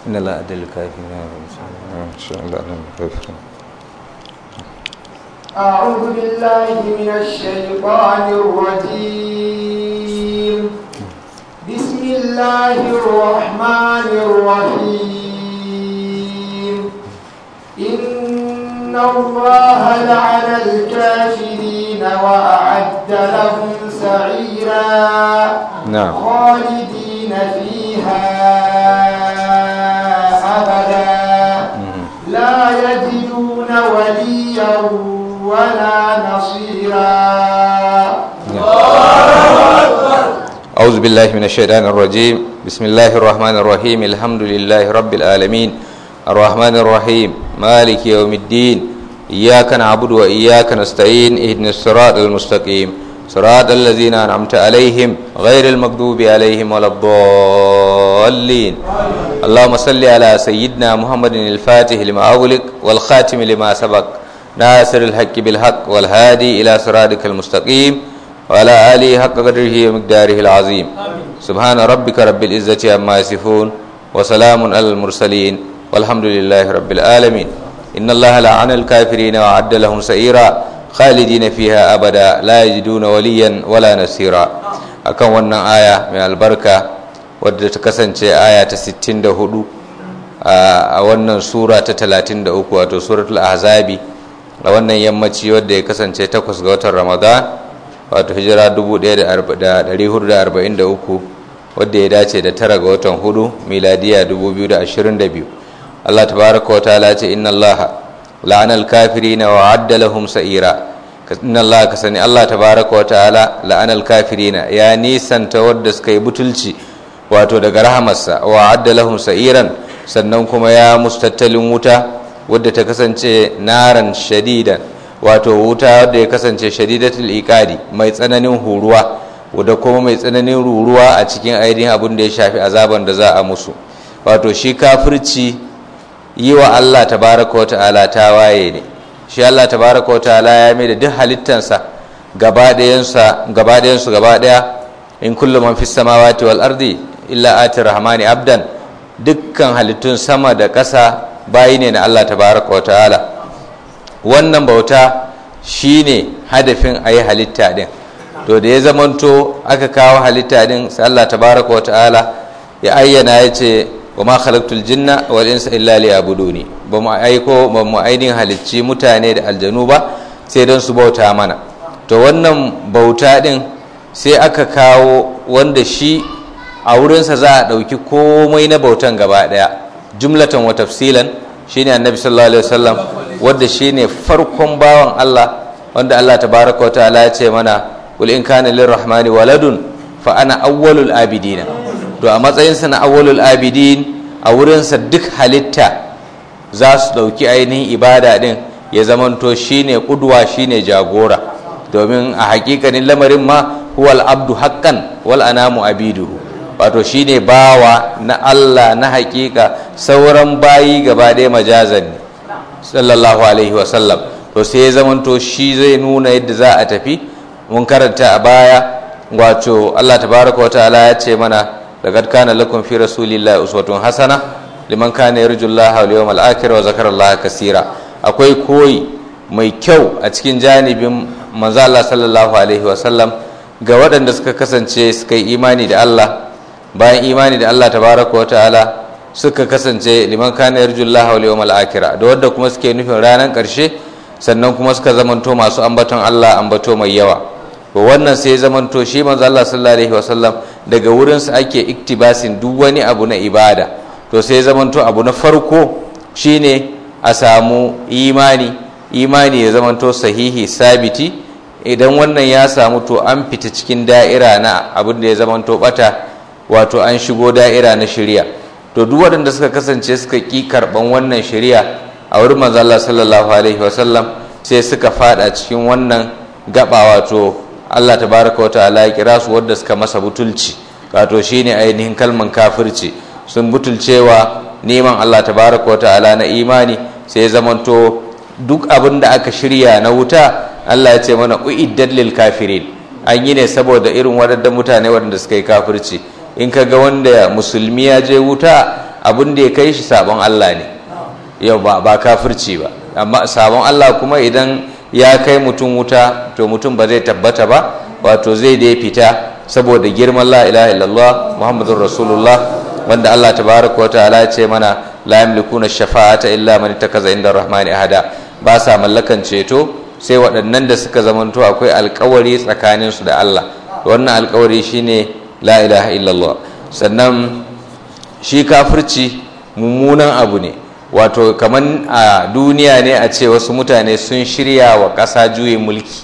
إن الله أدى الكافرين إن شاء الله أنا الكافرين أعوذ بالله من الشيطان الرجيم بسم الله الرحمن الرحيم إن الله لعن الكافرين وأعد لهم سعيرا نعم. خالدين فيها أبدا لا يجدون وليا ولا نصيرا أعوذ بالله من الشيطان الرجيم بسم الله الرحمن الرحيم الحمد لله رب العالمين الرحمن الرحيم مالك يوم الدين إياك نعبد وإياك نستعين اهدنا الصراط المستقيم صراط الذين أنعمت عليهم غير المغضوب عليهم ولا الضالين اللهم صل على سيدنا محمد الفاتح لما أغلق والخاتم لما سبق ناصر الحق بالحق والهادي إلى صراطك المستقيم وعلى آله حق قدره ومقداره العظيم سبحان ربك رب العزة عما يصفون وسلام على المرسلين والحمد لله رب العالمين إن الله لعن الكافرين وعد لهم سعيرا خالدين فيها أبدا لا يجدون وليا ولا نصيرا akan wannan aya mai albarka wadda ta kasance aya ta 64 a wannan sura ta 33 wato suratul ahzabi a wannan yammaci wadda ya kasance 8 ga watan ramadan wato hijira 1443 wadda ya dace da tara ga watan hudu miladiya 2022 Allah tabaraka wa ta'ala ce inna Allah la'ana al-kafirina wa adda lahum sa'ira inna Allah ka sani Allah tabaraka wa ta'ala la'ana al-kafirina ya nisanta wadda suka yi butulci wato daga rahamarsa wa adda lahum sa'iran sannan kuma ya mustattalin wuta wadda ta kasance naran shadidan wato wuta wadda ya kasance shadidatul iqadi mai tsananin huruwa wadda kuma mai tsananin ruruwa a cikin ainihin abin da ya shafi azaban da za a musu wato shi kafirci yi wa Allah tabaraka wa ta'ala ta waye ne shi Allah tabaraka wa ta'ala ya mai da duk halittansa gaba ɗayansu gaba ɗayansu gaba ɗaya in kullum man fis samawati wal ardi illa ati rahmani abdan dukkan halittun sama da ƙasa bayi ne na Allah tabaraka wa ta'ala wannan bauta shine hadafin a yi halitta din to da ya zamanto aka kawo halitta din sai Allah tabaraka wa ta'ala ya ayyana ya ce wa ma khalaqtul jinna wal insa illa liya'buduni ba mu aiko ba mu ainihin halicci mutane da aljanu ba sai don su bauta mana to wannan bauta din sai aka kawo wanda shi a wurinsa za a ɗauki komai na bautan gaba ɗaya jumlatan wa tafsilan shine annabi sallallahu alaihi wasallam wanda shine farkon bawan Allah wanda Allah tabaraka wa ta'ala ya ce mana qul in kana lirrahmani waladun fa ana awwalul abidina to a matsayin sa na awwalul abidin a wurin sa duk halitta za su dauki ainihin ibada din ya zamanto shine kudwa shine jagora domin a hakikanin lamarin ma huwal abdu haqqan wal anamu abiduhu wato shine bawa na Allah na hakika sauran bayi gaba ɗaya majazan ne sallallahu alaihi wasallam to sai ya zamanto shi zai nuna yadda za a tafi mun karanta a baya wato Allah tabaraka wa ta'ala ya ce mana laqad kana lakum fi rasulillahi uswatun hasana liman kana yarjullaha wal yawmal akhir wa zakara Allah kaseera akwai koyi mai kyau a cikin janibin manzo Allah sallallahu alaihi wasallam ga waɗanda suka kasance suka yi imani da Allah bayan imani da Allah tabaraka wa ta'ala suka kasance liman kana yarjullaha wal yawmal akhir da wanda kuma suke nufin ranar karshe sannan kuma suka zamanto masu ambaton Allah ambato mai yawa to wannan sai zamanto shi manzo Allah sallallahu alaihi wasallam daga wurin sa ake iktibasin duk wani abu na ibada to sai zamanto abu na farko shine a samu imani imani ya zamanto sahihi sabiti idan wannan ya samu to an fita cikin da'ira na abin da ya zamanto bata wato an shigo da'ira na shari'a to duk waɗanda suka kasance suka ƙi karɓan wannan shari'a a wurin manzo Allah sallallahu alaihi wasallam sai suka fada cikin wannan gaba wato Allah tabaraka wa ta'ala ya kira su wanda suka masa butulci wato shine ainihin kalman kafirci sun butulcewa neman Allah tabaraka wa ta'ala na imani sai zamanto duk abin da aka shirya na wuta Allah ya ce mana uiddat lil kafirin an yi ne saboda irin waɗannan mutane waɗanda suka yi kafirci in ka ga wanda musulmi ya je wuta abin da ya kai shi sabon Allah ne yau ba ba kafirci ba amma sabon Allah kuma idan ya kai mutum wuta to mutum ba zai tabbata ba wato zai dai fita saboda girman la ilaha illallah muhammadur rasulullah wanda Allah tabaraka wa ta'ala ya ce mana la yamlikuna shafa'ata illa man ittakaza inda rahmani ahada ba sa mallakan ceto sai waɗannan da suka zamanto akwai alkawari tsakaninsu da Allah wannan alkawari shine la ilaha illallah sannan shi kafirci mummunan abu ne wato kaman a duniya ne a ce wasu mutane sun shirya wa ƙasa juyin mulki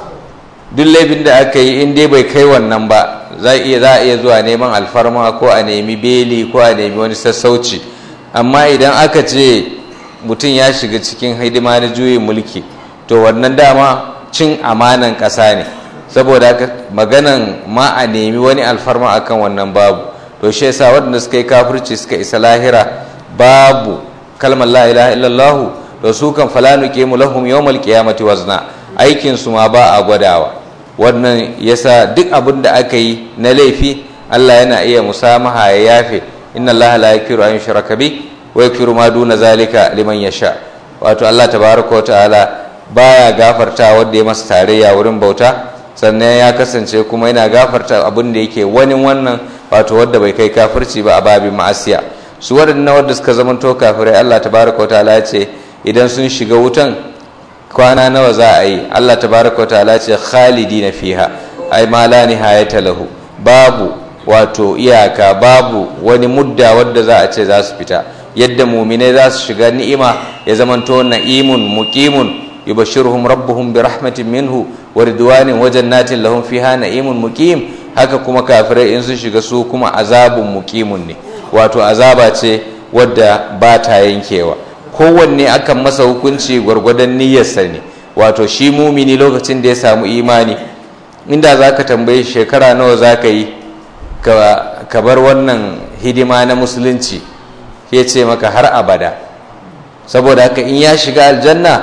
duk laifin da aka yi in dai bai kai wannan ba za a iya zuwa neman alfarma ko a nemi beli ko a nemi wani sassauci amma idan aka ce mutum ya shiga cikin hidima na juyin mulki to wannan dama cin amanan ƙasa ne saboda haka maganan ma a nemi wani alfarma akan wannan babu to shi yasa waɗanda suka yi kafirci suka isa lahira babu kalmar la ilaha illallah to su kan fala nuqimu lahum yawmal qiyamati wazna aikin su ma ba a gwadawa wannan yasa duk abin da aka yi na laifi Allah yana iya musamaha ya yafe inna Allah la yakiru an yushraka bi wa yakiru ma duna zalika liman yasha wato Allah tabaraka wa ta'ala baya gafarta wanda ya masa tarayya wurin bauta sannan ya kasance kuma yana gafarta abin da yake wani wannan wato wadda bai kai kafirci ba a babin ma'asiya su waɗannan wadda suka zamanto kafirai Allah tabaraka wa ta'ala ce idan sun shiga wutan kwana nawa za a yi Allah tabaraka wa ta'ala ce khalidina fiha ai ma la nihayata lahu babu wato iyaka babu wani mudda wadda za a ce za su fita yadda muminai za su shiga ni'ima ya zamanto na'imun muqimun yubashshiruhum rabbuhum bi rahmatin minhu wa ridwanin wa jannatin lahum fiha na'imun muqim haka kuma kafirai in sun shiga su kuma azabun muqimun ne wato azaba ce wadda ba ta yankewa kowanne akan masa hukunci gwargwadon niyyarsa ne wato shi mumini lokacin da ya samu imani inda za ka tambaye shekara nawa za ka yi ka bar wannan hidima na musulunci ya ce maka har abada saboda haka in ya shiga aljanna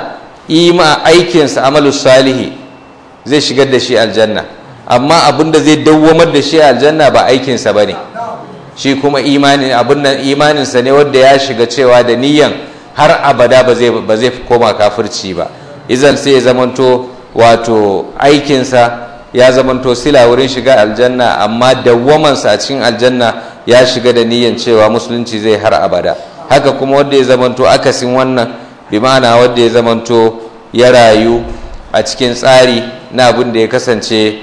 ima aikinsa amalu salihi zai shigar da shi aljanna amma abin da zai dawwamar da shi aljanna ba aikinsa ba ne shi kuma imanin abin nan imaninsa ne wanda ya shiga cewa da niyyan har abada ba zai koma kafirci ba izan sai ya zamanto wato aikinsa ya zamanto sila wurin shiga aljanna amma dawwamansa a cikin aljanna ya shiga da niyyan cewa musulunci zai har abada haka kuma wanda ya zamanto akasin wannan bi ma'ana wanda ya zamanto ya rayu a cikin tsari na abin da ya kasance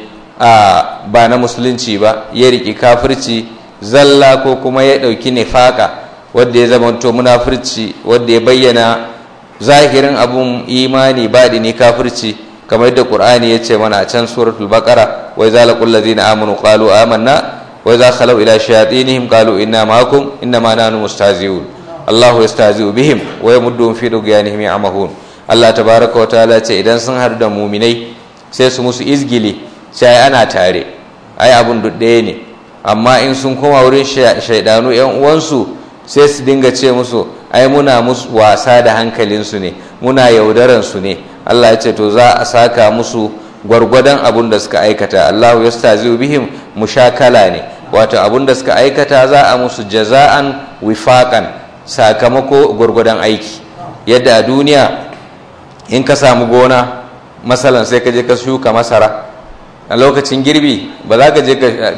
a ba na musulunci ba ya riƙi kafirci zalla ko kuma ya ɗauki nifaka wadda ya zamanto munafurci wadda ya bayyana zahirin abun imani baɗi ne kafirci kamar yadda qur'ani ya ce mana a can suratul baqara wa idza laqul ladzina amanu qalu amanna wa idza khalu ila shayatinihim qalu inna ma'akum inna ma nahnu mustahzi'un Allahu yastahzi'u bihim wa yamudduhum fi dughyanihim ya'mahun Allah tabaraka wa ta'ala ce idan sun haɗu da muminai sai su musu izgili sai ana tare ai abun ɗaya ne amma in sun koma wurin shaidanu yan uwansu sai su dinga ce musu ai muna musu wasa da hankalinsu ne muna yaudaran su ne Allah ya ce to za a saka musu gwargwadon abun da suka aikata Allahu yastazi'u bihim mushakala ne wato abun da suka aikata za a musu jaza'an wifaqan sakamako gwargwadon aiki yadda a duniya in ka samu gona masalan sai ka je ka shuka masara a lokacin girbi ba za ka je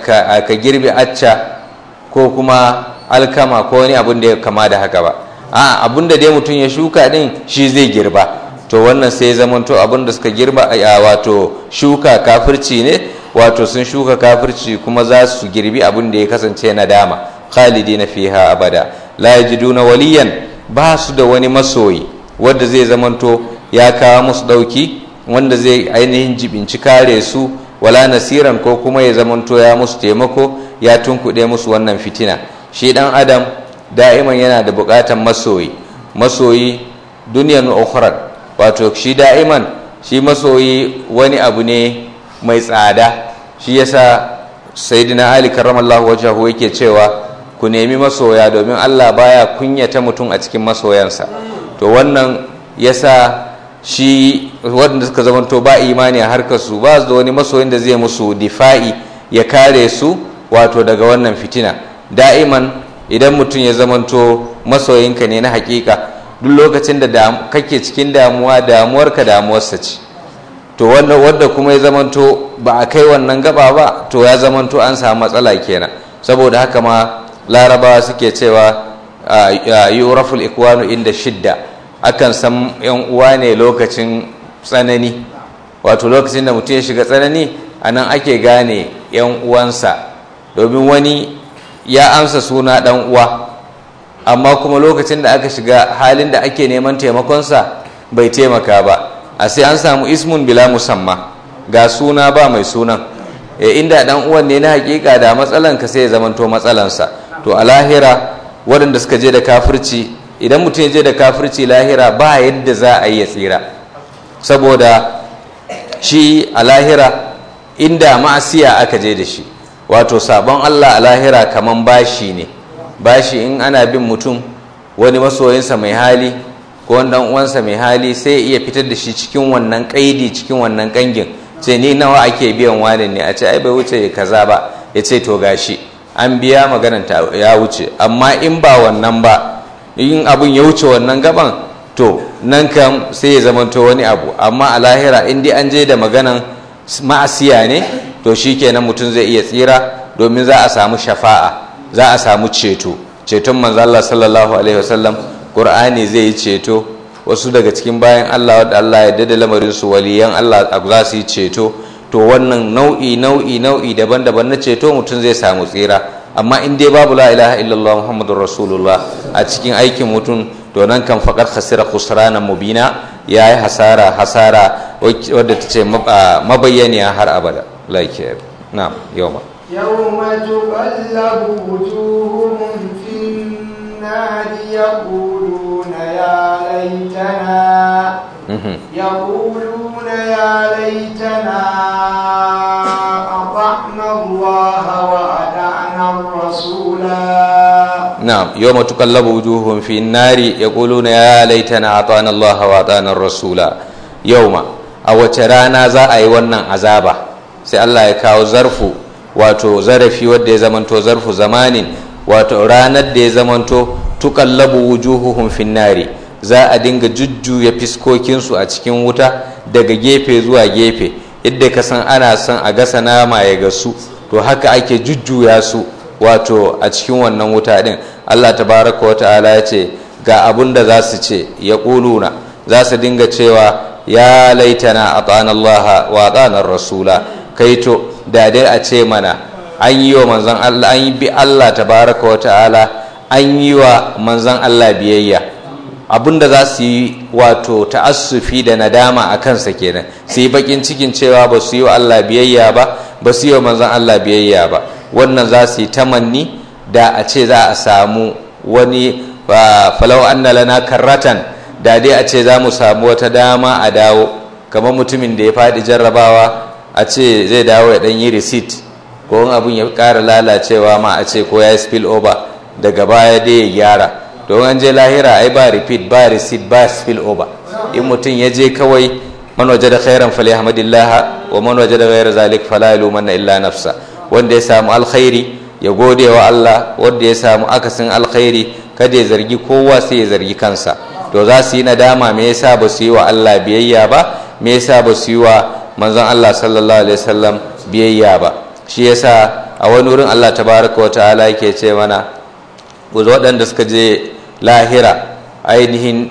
ka girbi acca ko kuma alkama ko wani abin da ya kama da haka ba a abin da dai mutum ya shuka din shi zai girba to wannan sai ya zamanto abin da suka girba a wato shuka kafirci ne wato sun shuka kafirci kuma za su girbi abin da ya kasance na dama khalidi na fiha abada la yajiduna waliyan ba su da wani masoyi wanda zai zamanto ya kawo musu dauki wanda zai ainihin jibinci kare su wala nasiran ko kuma ya zamanto ya musu taimako ya tunkuɗe musu wannan fitina shi ɗan adam da'iman yana da buƙatan masoyi masoyi duniyan ukhrar wato shi da'iman shi masoyi wani abu ne mai tsada shi yasa sayyidina ali karramallahu wajhahu yake cewa ku nemi masoya domin Allah baya kunyata mutum a cikin masoyansa to wannan yasa shi waɗanda suka zamanto ba imani a harkar su ba su da wani masoyin da zai musu difa'i ya kare su wato daga wannan fitina da'iman idan mutum ya zamanto masoyinka ne na hakika duk lokacin da kake cikin damuwa damuwarka damuwarsa ce to wanda wadda kuma ya zamanto ba a kai wannan gaba ba to ya zamanto an samu matsala kenan saboda haka ma larabawa suke cewa yuraful ikwanu inda shidda akan san yan uwa ne lokacin tsanani wato lokacin da mutum ya shiga tsanani a nan ake gane yan uwansa domin wani ya amsa suna dan uwa amma kuma lokacin da aka shiga halin da ake neman taimakonsa bai taimaka ba a sai an samu ismun bila musamma ga suna ba mai sunan e inda dan uwan ne na hakika da matsalan ka sai ya zamanto matsalansa to a lahira waɗanda suka je da kafirci idan mutum ya je da kafirci lahira ba yadda za a yi ya tsira saboda shi a lahira inda ma'asiya aka je da shi wato sabon Allah a lahira kaman bashi ne bashi in ana bin mutum wani masoyinsa mai hali ko wani dan uwansa mai hali sai iya fitar da shi cikin wannan kaidi cikin wannan kangin ce ni nawa ake biyan wani ne a ce ai bai wuce kaza ba ya ce to gashi an biya maganan ta ya wuce amma in ba wannan ba in abun ya wuce wannan gaban to nan kam sai ya zamanto wani abu amma a lahira in dai an je da maganan ma'asiya ne to shikenan mutum zai iya tsira domin za a samu shafa'a za a samu ceto ceton manzo Allah sallallahu alaihi wasallam Qur'ani zai yi ceto wasu daga cikin bayan Allah wadda Allah ya dada lamarin su waliyan Allah za su yi ceto to wannan nau'i nau'i nau'i daban-daban na ceto mutum zai samu tsira amma in dai babu la ilaha illallah muhammadur rasulullah a cikin aikin mutum to nan kan faqad khasira khusrana mubina yayi hasara hasara wadda ta ce mabayyaniya har abada like na'am yawma يوم تقلب وجوههم في النار يقولون يا ليتنا يقولون يا ليتنا أطعنا الله وأطعنا الرسولا نعم يوم تقلب وجوههم في النار يقولون يا ليتنا أطعنا الله وأطعنا الرسولا يوم أو ترانا za a yi wannan azaba sai Allah ya kawo zarfu wato zarafi wadda ya zamanto zarfu zamanin wato ranar da ya zamanto tukallabu wujuhuhum finnari za a dinga jujjuya fiskokinsu a cikin wuta daga gefe zuwa gefe yadda ka san ana son a gasa nama ya gasu to haka ake jujjuya su wato a cikin wannan wuta din Allah tabaraka wa ta'ala ya ce ga abun da za su ce ya ƙuluna za su dinga cewa ya laitana a Allah wa a rasula kaito da dai a ce mana an yi wa manzan Allah an yi bi Allah tabaraka wa ta'ala an yi wa manzan Allah biyayya abinda za su yi wato ta'assufi da nadama a kansa kenan su yi bakin cikin cewa ba su yi wa Allah biyayya ba ba su yi wa manzan Allah biyayya ba wannan za su yi tamanni da a ce za a samu wani falau anna lana karratan da dai a ce za mu samu wata dama a dawo kamar mutumin da ya faɗi jarrabawa a ce zai dawo ya ɗan yi receipt ko abin ya ƙara lalacewa ma a ce ko ya yi spill over daga baya dai ya gyara don an je lahira ai ba repeat ba receipt ba spill over in mutum ya je kawai man waje da khairan fali hamdillah wa man waje da ghairar zalik fala yalumanna illa nafsa wanda ya samu alkhairi ya gode wa Allah wanda ya samu akasin alkhairi kada ya zargi kowa sai ya zargi kansa to za su yi nadama me yasa ba su yi wa Allah biyayya ba me yasa ba su yi wa manzon Allah sallallahu alaihi wasallam biyayya ba shi yasa a wani wurin Allah tabaraka wa ta'ala yake ce mana waɗanda suka je lahira ainihin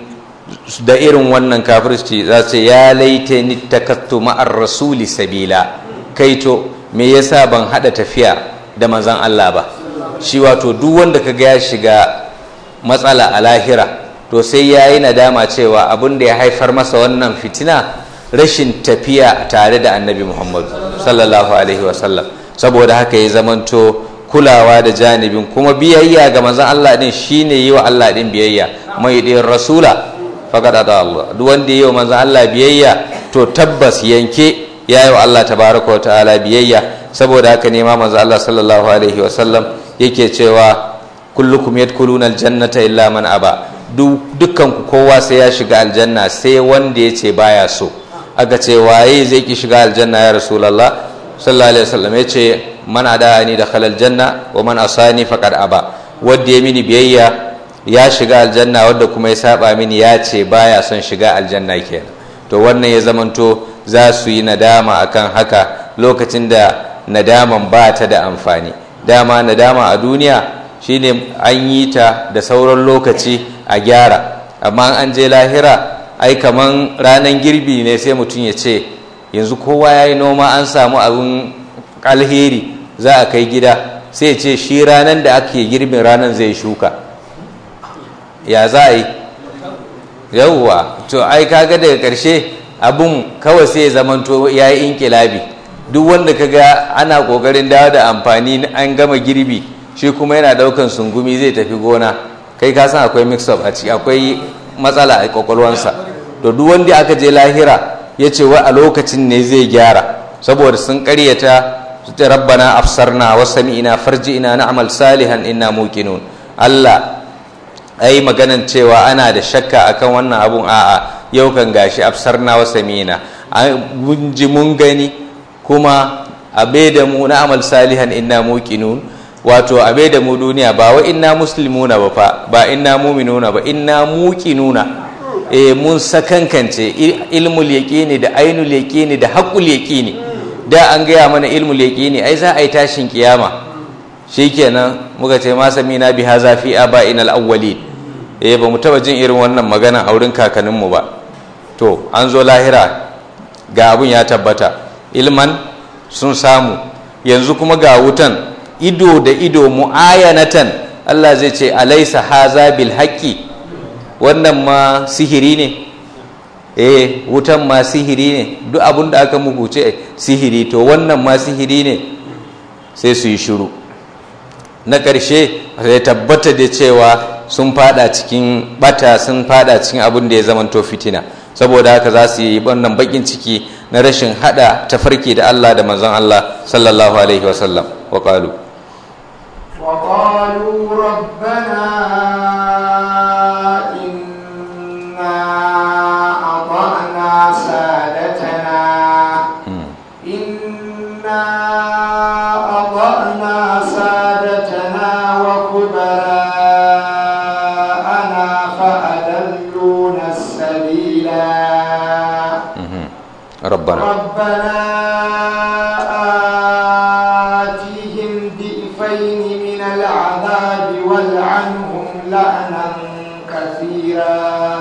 da irin wannan kafirci za su ya laita ni takattu ma'ar rasuli sabila kaito me yasa ban hada tafiya da manzon Allah ba shi wato duk wanda kaga ya shiga matsala a lahira to sai ya yi nadama cewa abin da ya haifar masa wannan fitina rashin tafiya tare da annabi muhammadu sallallahu alaihi wasallam saboda haka ya zamanto kulawa da janibin kuma biyayya ga manzon Allah din shine yi wa Allah din biyayya mai din rasula faqad ata Allah duk wanda yi wa manzon Allah biyayya to tabbas yanke ya yi wa Allah tabaraka wa ta'ala biyayya saboda haka ne ma manzon Allah sallallahu alaihi wasallam yake cewa kullukum yadkhuluna aljannata illa man aba dukkan ku kowa sai ya shiga aljanna sai wanda ya ce baya so aka ce waye zai ki shiga aljanna ya rasulullah sallallahu alaihi wasallam ya ce man adani da khalal janna wa man asani faqad aba wanda ya mini biyayya ya shiga aljanna wadda kuma ya saba mini ya ce baya son shiga aljanna kenan to wannan ya zamanto za su yi nadama akan haka lokacin da nadaman ba ta da amfani dama nadama a duniya shine an yi ta da sauran lokaci a gyara amma an je lahira ai kaman ranar girbi ne sai mutum ya ce yanzu kowa ya yi noma an samu abin alheri za a kai gida sai ya ce shi ranar da ake girbin ranar zai shuka ya za a yi yauwa to ai kaga daga ƙarshe abun kawai sai ya zamanto ya yi inkilabi duk wanda kaga ana ƙoƙarin dawo da amfani an gama girbi shi kuma yana ɗaukan sungumi zai tafi gona kai ka san akwai mix up a ciki akwai matsala a kwakwalwansa to duk wanda aka je lahira ya ce wa a lokacin ne zai gyara saboda sun karyata su ce rabbana afsarna wa sami'ina farji'ina na'mal salihan inna muqinun Allah ai maganan cewa ana da shakka akan wannan abun a'a yau kan gashi afsarna wa sami'ina mun ji mun gani kuma abe da mu na'mal salihan inna muqinun wato abe da mu duniya ba wa inna muslimuna ba fa ba inna mu'minuna ba inna muqinuna eh mun sakankance ilmul yaqini da ainul yaqini da haqqul yaqini da an gaya mana ilmul yaqini ai za a yi tashin kiyama shikenan muka ce ma samina bi haza fi aba'ina al-awwalin eh ba mu taba jin irin wannan magana a wurin kakannin mu ba to an zo lahira ga abun ya tabbata ilman sun samu yanzu kuma ga wutan ido da ido mu'ayanatan Allah zai ce alaisa haza bil haqqi wannan ma sihiri ne eh wutan ma sihiri ne duk abin da aka muku ce sihiri to wannan ma sihiri ne sai su yi shiru na ƙarshe sai tabbata da cewa sun fada cikin bata sun fada cikin abin da ya zamanto fitina saboda haka za su yi wannan bakin ciki na rashin hada tafarki da Allah da manzon Allah sallallahu alaihi wasallam wa qalu وقالوا ربنا إنا أطعنا سادتنا إنا أطعنا سادتنا وكبراءنا فأدلونا السبيلا ربنا ربنا آتهم ضعفين من العذاب والعنهم لعنا كثيرا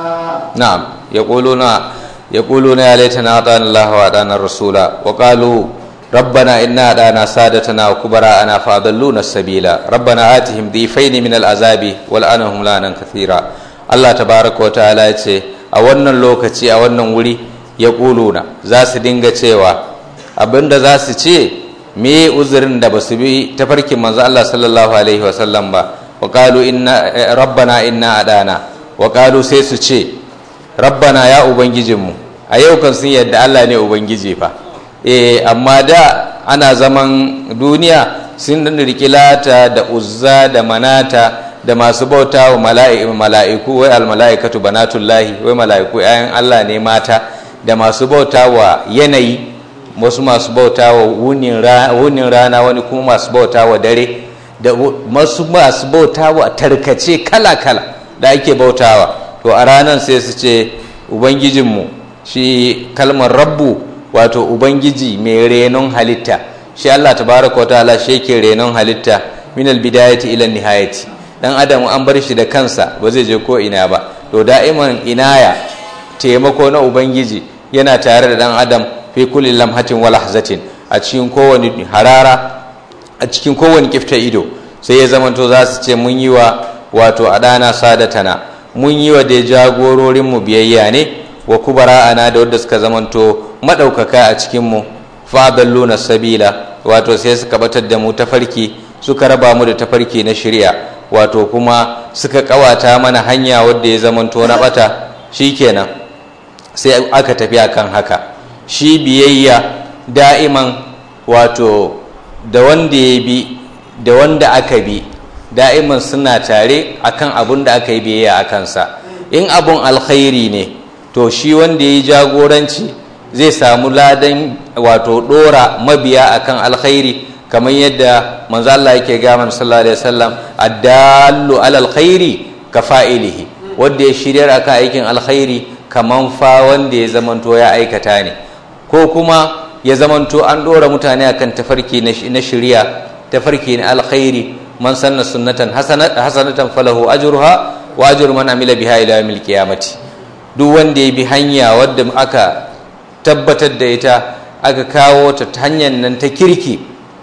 نعم يقولون يقولون يا ليتنا أطعنا الله وأطعنا الرسول وقالوا ربنا إنا أطعنا سادتنا وكبراءنا فأضلونا السبيل ربنا آتهم ضيفين من العذاب والعنهم لعنا كثيرا الله تبارك وتعالى يتي a wannan lokaci a wannan wuri ya ƙuluna za su dinga cewa abinda za su ce me uzurin da ba su bi tafarkin manzo Allah sallallahu alaihi wasallam ba wa qalu inna rabbana inna adana wa qalu sai su ce rabbana ya ubangijinmu a yau kan sun yadda Allah ne ubangiji fa eh amma da ana zaman duniya sun riki lata da uzza da manata da masu bauta wa mala'iku wai almala'ikatu banatullahi wai mala'iku ‘ya'yan Allah ne mata da masu bauta wa yanayi wasu masu bauta wa wunin rana wani kuma masu bauta wa dare da masu masu bauta wa tarkace kala-kala da ake bautawa to a ranar sai su ce ubangijinmu shi kalmar rabbu wato ubangiji mai renon halitta shi Allah tabaraka wa ta'ala shi yake renon halitta min albidayati ila nihayati dan adam an bar shi da kansa ba zai je ko ina ba to da'iman inaya taimako na ubangiji yana tare da dan adam fi kulli lamhatin wa lahzatin a cikin kowane harara a cikin kowane kifta ido sai ya zamanto za su ce mun yi wa wato adana sadatana mun yi wa da jagororin mu biyayya ne wa kubara ana da wadda suka zamanto madaukaka a cikin mu fadalluna sabila wato sai suka batar da mu tafarki suka raba mu da tafarki na shari'a wato kuma suka kawata mana hanya wadda ya zamanto na bata shikenan sai aka tafi akan haka shi biyayya da'iman wato da wanda ya bi da wanda aka bi da'iman suna tare akan abun da aka yi biyayya a kansa in abun alkhairi ne to shi wanda ya yi jagoranci zai samu ladan wato dora mabiya akan alkhairi kamar yadda manzo Allah yake ga man sallallahu alaihi wasallam addallu alal khairi ka fa'ilihi wanda ya shiryar akan aikin alkhairi kaman fa wanda ya zamanto ya aikata ne ko kuma ya zamanto an dora mutane akan tafarki na shirya tafarki na alkhairi man sanna sunnatan hasanatan falahu ajruha wa ajru man amila biha ila yawmil qiyamati duk wanda ya bi hanya wadda aka tabbatar da ita aka kawo ta hanyar nan ta kirki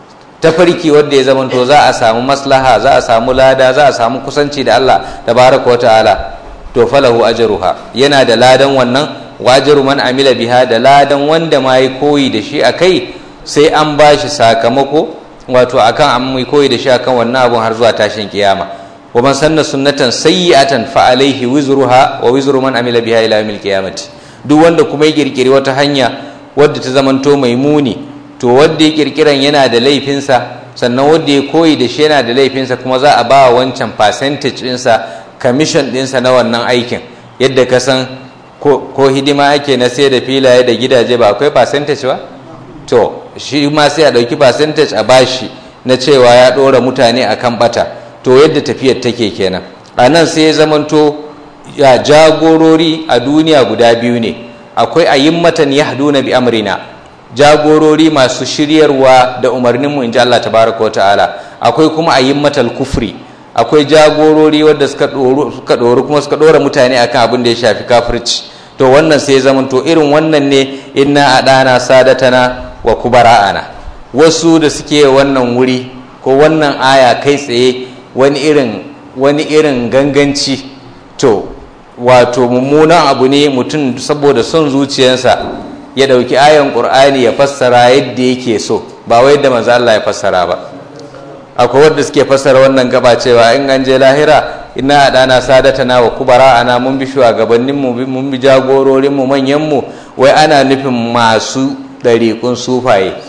tafarki wadda ya zamanto za a samu maslaha za a samu lada za a samu kusanci da Allah tabaraka wa ta'ala to falahu ajruha yana da ladan wannan wajiru man amila biha da ladan wanda ma yi koyi da shi akai sai an bashi sakamako wato akan an mai koyi da shi akan wannan abun har zuwa tashin kiyama wa man sanna sunnatan sayyi'atan fa alaihi wizruha wa wizru man amila biha ila yawmil qiyamati duk wanda kuma ya kirkiri wata hanya wadda ta zamanto mai muni to wanda ya kirkiran yana da laifinsa sannan wanda ya koyi da shi yana da laifinsa kuma za a ba wancan percentage ɗinsa commission ɗinsa na wannan aikin yadda ka san ko hidima ake na sai da filaye da gidaje ba akwai percentage ba to shi ma sai a ɗauki percentage a bashi na cewa ya ɗora mutane a kan ɓata to yadda tafiyar take kenan a nan sai ya zamanto ya jagorori a duniya guda biyu ne akwai ayimmatan yahduna bi amrina jagorori masu shiryarwa da umarninmu in ji Allah tabaraka wa ta'ala akwai kuma ayimmatal kufri akwai jagorori wadda suka ɗoru kuma suka ɗora mutane akan abin da ya shafi kafirci to wannan sai zaman to irin wannan ne inna adana sadatana wa kubara'ana wasu da suke wannan wuri ko wannan aya kai tsaye wani irin wani irin ganganci to wato mummunan abu ne mutum saboda son zuciyarsa ya ɗauki ayan ƙur'ani ya fassara yadda yake so ba wai yadda manzo Allah ya fassara ba akwai wanda suke fassara wannan gaba cewa in an je lahira ina dana sadatana wa kubara ana mun bi shugabannin mu mun bi jagororin mu manyan mu wai ana nufin masu ɗariƙun sufaye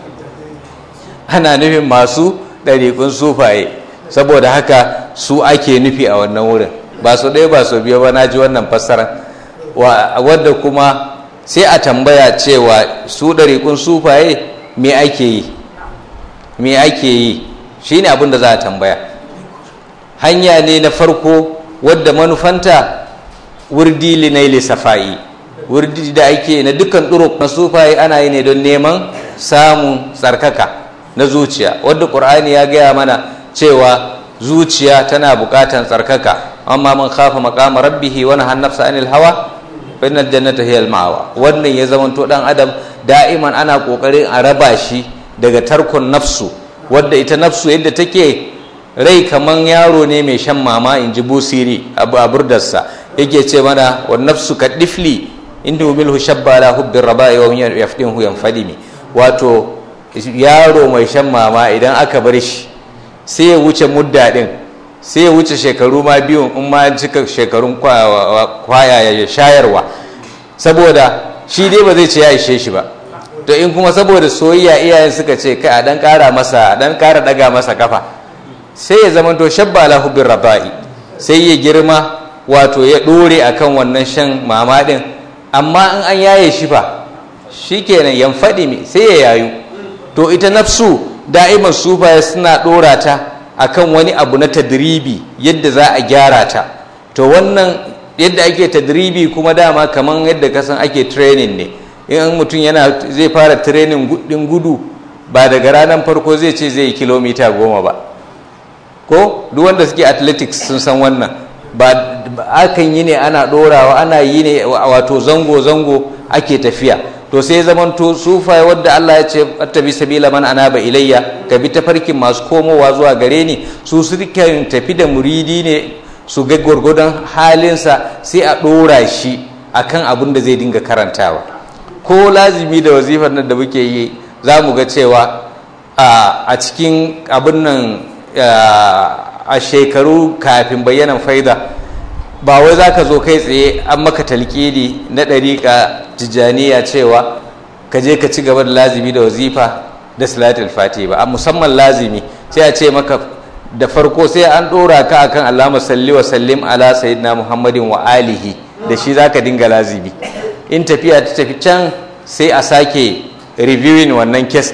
ana nufin masu ɗariƙun sufaye saboda haka su ake nufi a wannan wurin ba su ɗaya ba su biyu ba na ji wannan fassara wadda kuma sai a tambaya cewa su ɗariƙun sufaye me ake yi me ake yi shi ne abin da za a tambaya hanya ne na farko wadda manufanta wurdi linaili safa'i wurdi da ake na dukkan ɗuruk na sufaye ana yi ne don neman samun tsarkaka na zuciya wadda ƙur'ani ya gaya mana cewa zuciya tana buƙatan tsarkaka amma man khafa maqama rabbihi wa nahana nafsa anil hawa fa innal jannata hiya al ma'wa wannan ya zamanto dan adam da'iman ana kokarin a raba shi daga tarkon nafsu wadda ita nafsu yadda take rai kaman yaro ne mai shan mama in ji busiri abu a burdarsa yake ce mana wa nafsu ka difli inda milhu shabba la hubbin raba'i wa yafdinhu yanfadimi wato yaro mai shan mama idan aka bar shi sai ya wuce mudda din sai ya wuce shekaru ma biyun in ma cika shekarun kwaya ya shayarwa saboda shi dai ba zai ce ya ishe shi ba to in kuma saboda soyayya iyayen suka ce kai a dan kara masa a dan kara daga masa kafa sai ya zama to shabba lahu bir rabai sai ya girma wato ya dore akan wannan shan mama din amma in an yaye shi fa shikenan yan fadi mi sai ya yayu to ita nafsu da'iman sufaye suna dora ta akan wani abu na tadribi yadda za a gyara ta to wannan yadda ake tadribi kuma dama kaman yadda kasan ake training ne in mutum yana zai fara training din gudu ba daga ranar farko zai ce zai yi kilomita goma ba ko duk wanda suke athletics sun san wannan ba akan yi ne ana dorawa ana yi ne wato zango-zango ake tafiya to sai zaman to sufaye wadda Allah ya ce attabi sabila man anaba ilayya ka bi tafarkin masu komowa zuwa gare ni su sukan tafi da muridi ne su ga gwargwadon halinsa sai a dora shi akan abin da zai dinga karantawa ko lazimi da wazifar nan da muke yi za mu ga cewa a cikin abin nan a shekaru kafin bayyanan faida ba wai za ka zo kai tsaye an maka talƙidi na ɗariƙa tijjaniya cewa ka je ka ci gaba da lazimi da wazifa da salatul fati ba a musamman lazimi sai a ce maka da farko sai an ɗora ka akan alama salli wa sallim ala sayyidina muhammadin wa alihi da shi za ka dinga lazimi in tafiya ta tafi can sai a sake reviewing wannan kes din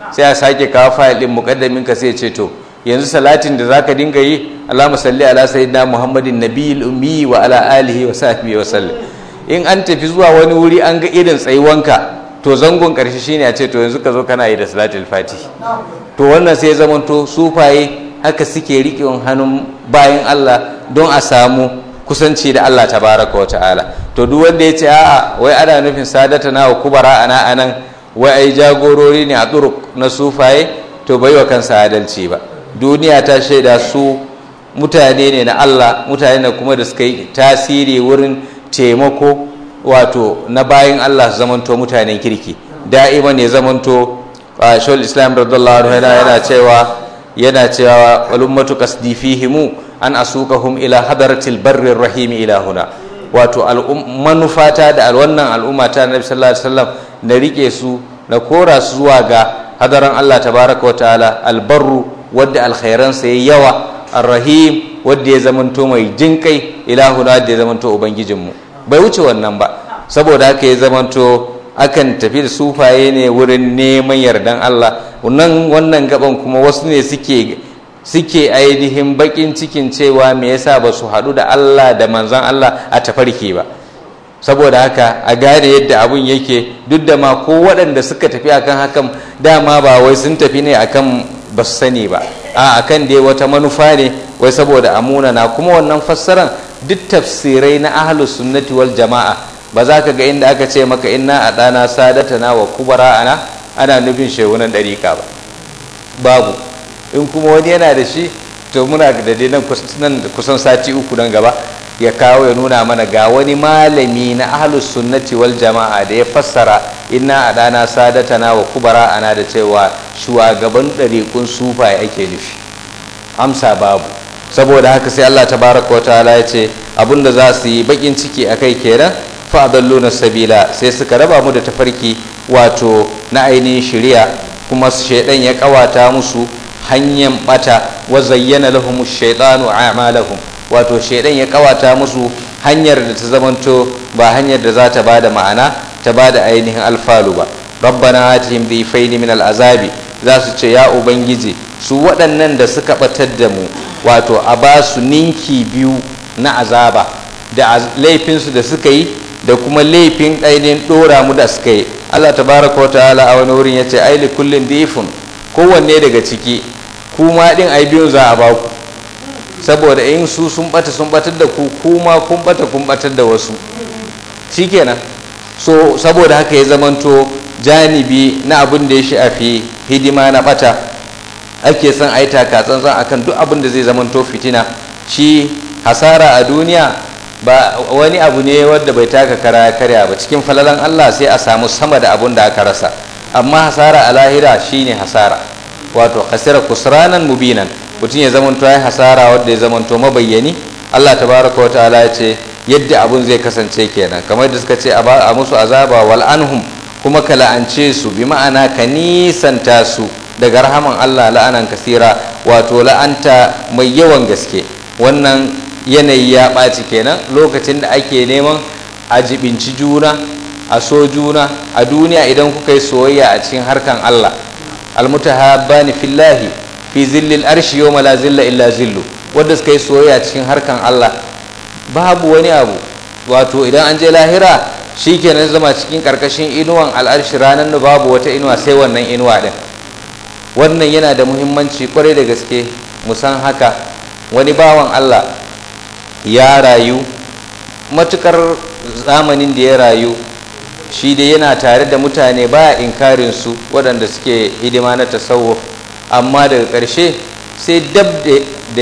sai a sake kawo fayil din mukaddamin ka sai ce to yanzu salatin da zaka dinga yi Allahumma salli ala sayyidina Muhammadin nabiyil ummi wa ala alihi wa sahbihi wa sallam in an tafi zuwa wani wuri an ga irin tsayuwanka to zangon karshe shine a ce to yanzu ka zo kana yi da salatul fati to wannan sai zamanto sufaye haka suke riƙe hannun bayan Allah don a samu kusanci da Allah tabaraka wa ta'ala to duk wanda ya ce a'a wai ana nufin sadata na wa kubara ana anan wai ai jagorori ne a turuk na sufaye to bai wa kansa adalci ba duniya ta shaida su mutane ne na Allah mutane ne kuma da suka yi tasiri wurin taimako wato na bayan Allah su zamanto mutanen kirki da'ima ne zamanto shawul islam radiyallahu anhu yana cewa yana cewa walummatu qasdi fihimu an asukahum ila hadaratil barrir rahim ila huna wato manufata da wannan al'umma ta Nabi sallallahu alaihi wasallam na rike su na kora su zuwa ga hadaran Allah tabaraka wa ta'ala albarru wadda alkhairan sa yayi yawa arrahim wadda ya zamanto mai jinkai ila huna da ya zamanto ubangijin mu bai wuce wannan ba saboda haka ya zamanto akan tafi da sufaye ne wurin neman yardan Allah nan wannan gaban kuma wasu ne suke suke ainihin bakin cikin cewa me yasa ba su haɗu da Allah da manzon Allah a tafarki ba saboda haka a gane yadda abun yake duk da ma ko waɗanda suka tafi akan hakan dama ba wai sun tafi ne akan ba su sani ba a akan dai wata manufa ne wai saboda amuna na kuma wannan fassaran duk tafsirai na ahlus sunnati wal jama'a ba za ka ga inda aka ce maka inna a ɗana sadatana wa kubara ana ana nufin shehunan ɗariƙa ba babu in kuma wani yana da shi to muna da dai nan kusan sati uku nan gaba ya kawo ya nuna mana ga wani malami na ahlus sunnati wal jama'a da ya fassara inna a ɗana sadatana wa kubara ana da cewa shugaban ɗariƙun sufaye ake nufi amsa babu saboda haka sai Allah tabaraka wa ta'ala ya ce abinda za su yi bakin ciki akai kenan fa'adalluna sabila sai suka raba mu da tafarki wato na ainihin shari'a kuma shaidan ya kawata musu hanyar bata wa zayyana lahum shaytanu a'malahum wato shaidan ya kawata musu hanyar da ta zamanto ba hanyar da za ta bada ma'ana ta bada ainihin alfalu ba rabbana atihim dhifaini min al'azabi za su ce ya ubangiji su waɗannan da suka batar da mu wato a ba su ninki biyu na azaba da laifinsu da suka yi da kuma laifin ainihin ɗora mu da suka yi allah tabaraka wa ta'ala a wani wurin ya ce ai li kullin difun kowanne daga ciki kuma ɗin ai biyun za a ba ku saboda in su sun bata sun batar da ku kuma kun bata kun batar da wasu shikenan so saboda haka ya zamanto janibi na abin da ya shafi hidima na bata ake son a yi takatsantsan akan duk abin da zai zamanto fitina shi hasara a duniya ba wani abu ne wadda bai taka kara karya ba cikin falalan Allah sai a samu sama da abun da aka rasa amma hasara a lahira shine hasara wato hasira kusranan mubinan mutum ya zamanto ya hasara wadda ya zamanto mabayyani Allah tabaraka wa ta'ala ya ce yadda abun zai kasance kenan kamar da suka ce a musu azaba wal anhum kuma ka la'ance su bi ma'ana ka nisanta su daga rahaman Allah la'anan kasira wato la'anta mai yawan gaske wannan yanayi ya ɓaci kenan lokacin da ake neman a jibinci juna a so juna a duniya idan kuka yi soyayya a cikin harkan Allah almutahabbani fillahi fi zillil arshi yawma la zilla illa zillu wanda suka yi soyayya cikin harkan Allah babu wani abu wato idan an je lahira shikenan zama cikin karkashin inuwan al'arshi ranar da babu wata inuwa sai wannan inuwa din wannan yana da muhimmanci kwarai da gaske musan haka wani bawan Allah ya rayu matukar zamanin da ya rayu shi dai yana tare da mutane baya inkarin su waɗanda suke hidima na tasawuf amma daga ƙarshe sai dab da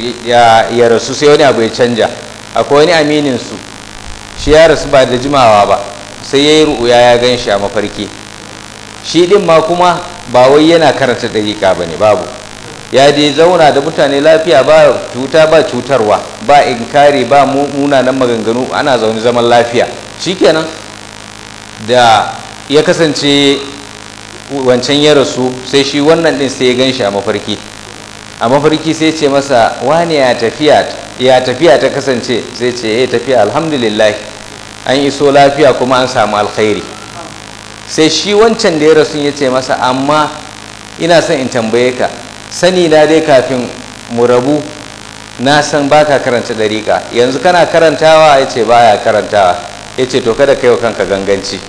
ya rasu sai wani abu ya canja akwai wani aminin su shi ya rasu ba da jimawa ba sai ya yi ru'uya ya gan shi a mafarki shi ɗin ma kuma ba wai yana karanta ɗariƙa ba ne babu ya dai zauna da mutane lafiya ba cuta ba cutarwa ba inkari ba munanan maganganu ana zaune zaman lafiya shikenan da ya kasance wancan ya rasu sai shi wannan din sai ya gan shi a mafarki a mafarki sai ce masa wani ya tafiya ya tafiya ta kasance sai ce ya tafiya alhamdulillah an iso lafiya kuma an samu alkhairi sai shi wancan da ya rasu ya ce masa amma ina son in tambaye ka sani na dai kafin mu rabu na san baka karanta dariƙa yanzu kana karantawa ya ce baya karantawa ya ce to kada kai wa kanka ganganci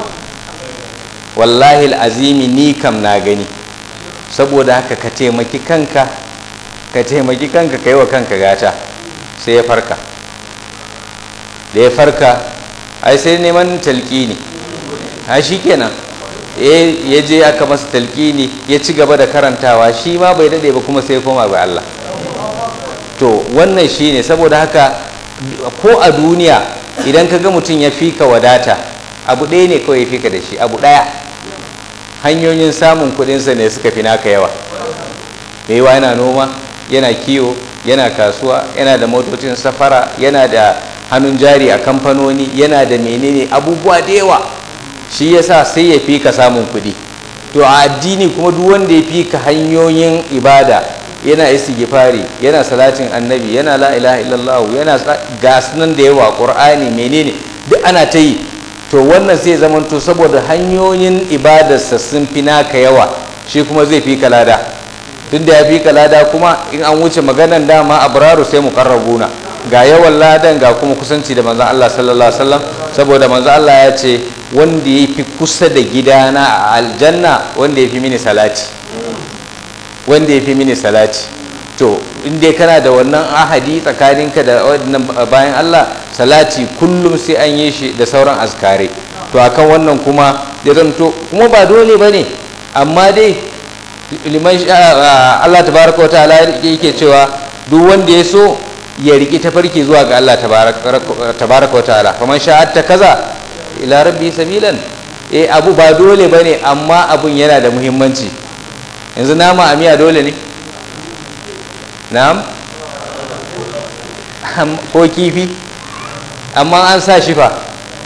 wallahi azimi ni kam na gani saboda haka ka taimaki kanka ka taimaki kanka ka yi wa kanka gata sai ya farka da ya farka ai sai neman talƙini a shi kenan ya je aka masa talƙini ya ci gaba da karantawa shi ma bai daɗe ba kuma sai koma ga Allah to wannan shi ne saboda haka ko a duniya idan ka ga mutum ya fi ka wadata abu ɗaya ne kawai ya fi ka da shi abu ɗaya hanyoyin samun kuɗinsa ne suka fi naka yawa mai yawa yana noma yana kiwo yana kasuwa yana da motocin safara yana da hannun jari a kamfanoni yana da menene abubuwa da yawa shi yasa sai ya fi ka samun kuɗi to a addini kuma duk wanda ya fi ka hanyoyin ibada yana istighfari yana salatin annabi yana la ilaha illallah yana gasunan da yawa qur'ani menene duk ana ta yi to wannan sai zamanto saboda hanyoyin ibadarsa sun fi naka yawa shi kuma zai fi ka lada tun da ya fi ka lada kuma in an wuce maganan dama abraru sai mu karrabuna ga yawan ladan ga kuma kusanci da manzon Allah sallallahu alaihi wasallam saboda manzon Allah ya ce wanda ya fi kusa da gidana a aljanna wanda ya fi mini salati wanda ya fi mini salati to in dai kana da wannan ahadi tsakaninka da wannan bayan Allah salati kullum sai an yi shi da sauran azkare to akan wannan kuma ya zanto kuma ba dole bane amma dai liman Allah tabaraka wa ta'ala yake cewa duk wanda ya so ya riki tafarki zuwa ga Allah tabaraka wa ta'ala faman sha'atta kaza ila rabbi sabilan eh abu ba dole bane amma abun yana da muhimmanci yanzu nama a miya dole ne na'am ko kifi amma an sa shi fa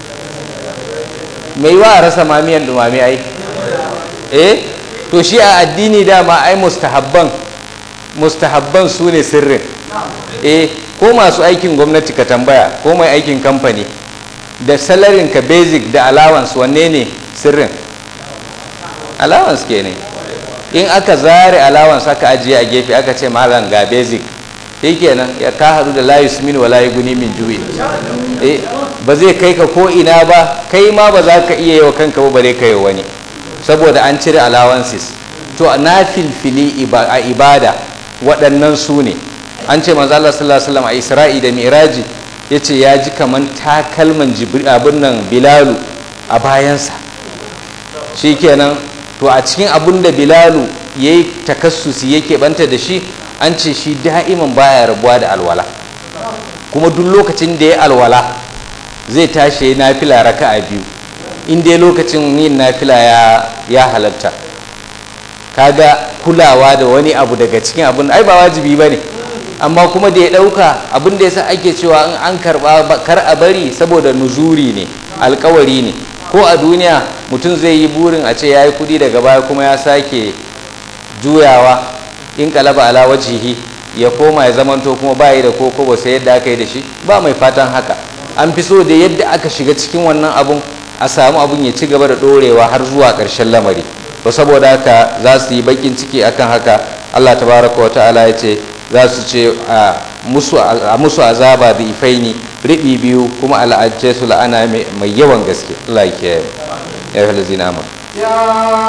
mai wa a rasa mamiyan dumame ai eh to shi a addini dama ai mustahabban mustahabban su ne sirrin eh ko masu aikin gwamnati ka tambaya ko mai aikin kamfani da salarin ka basic da allowance wanne ne sirrin allowance ke ne in aka zare allowance aka ajiye a gefe aka ce malam ga basic shi kenan ya ka hadu da layu min wa layu guni min juyi eh ba zai kai ka ko ina ba kai ma ba za ka iya yi wa kanka ba bare ka yi wani saboda an cire allowances to na filfili a ibada waɗannan su ne an ce manzo Allah sallallahu alaihi wasallam a Isra'i da Miraji yace ya ji kaman takalman jibril abin nan Bilalu a bayansa shikenan to a cikin abin da Bilalu yayi takassusi yake banta da shi an ce shi da'iman baya rabuwa da alwala kuma duk lokacin da ya alwala zai tashi ya nafila raka'a biyu in dai lokacin yin nafila ya ya halatta kaga kulawa da wani abu daga cikin abin ai ba wajibi bane amma kuma da ya dauka abin da yasa ake cewa in an karba kar a bari saboda nuzuri ne alkawari ne ko a duniya mutum zai yi burin a ce yayi kudi daga baya kuma ya sake juyawa in kalaba ala wajihi ya koma ya zamanto kuma bayi da koko ba sai yadda aka yi da shi ba mai fatan haka an fi so da yadda aka shiga cikin wannan abun a samu abun ya ci gaba da dorewa har zuwa ƙarshen lamari to saboda haka za su yi bakin ciki akan haka Allah tabaraka wa ta'ala ya ce za su ce a musu azaba da ifaini riɓi biyu kuma al'ajje su la'ana mai yawan gaske Allah ya kiyaye ya fi lazina amur يا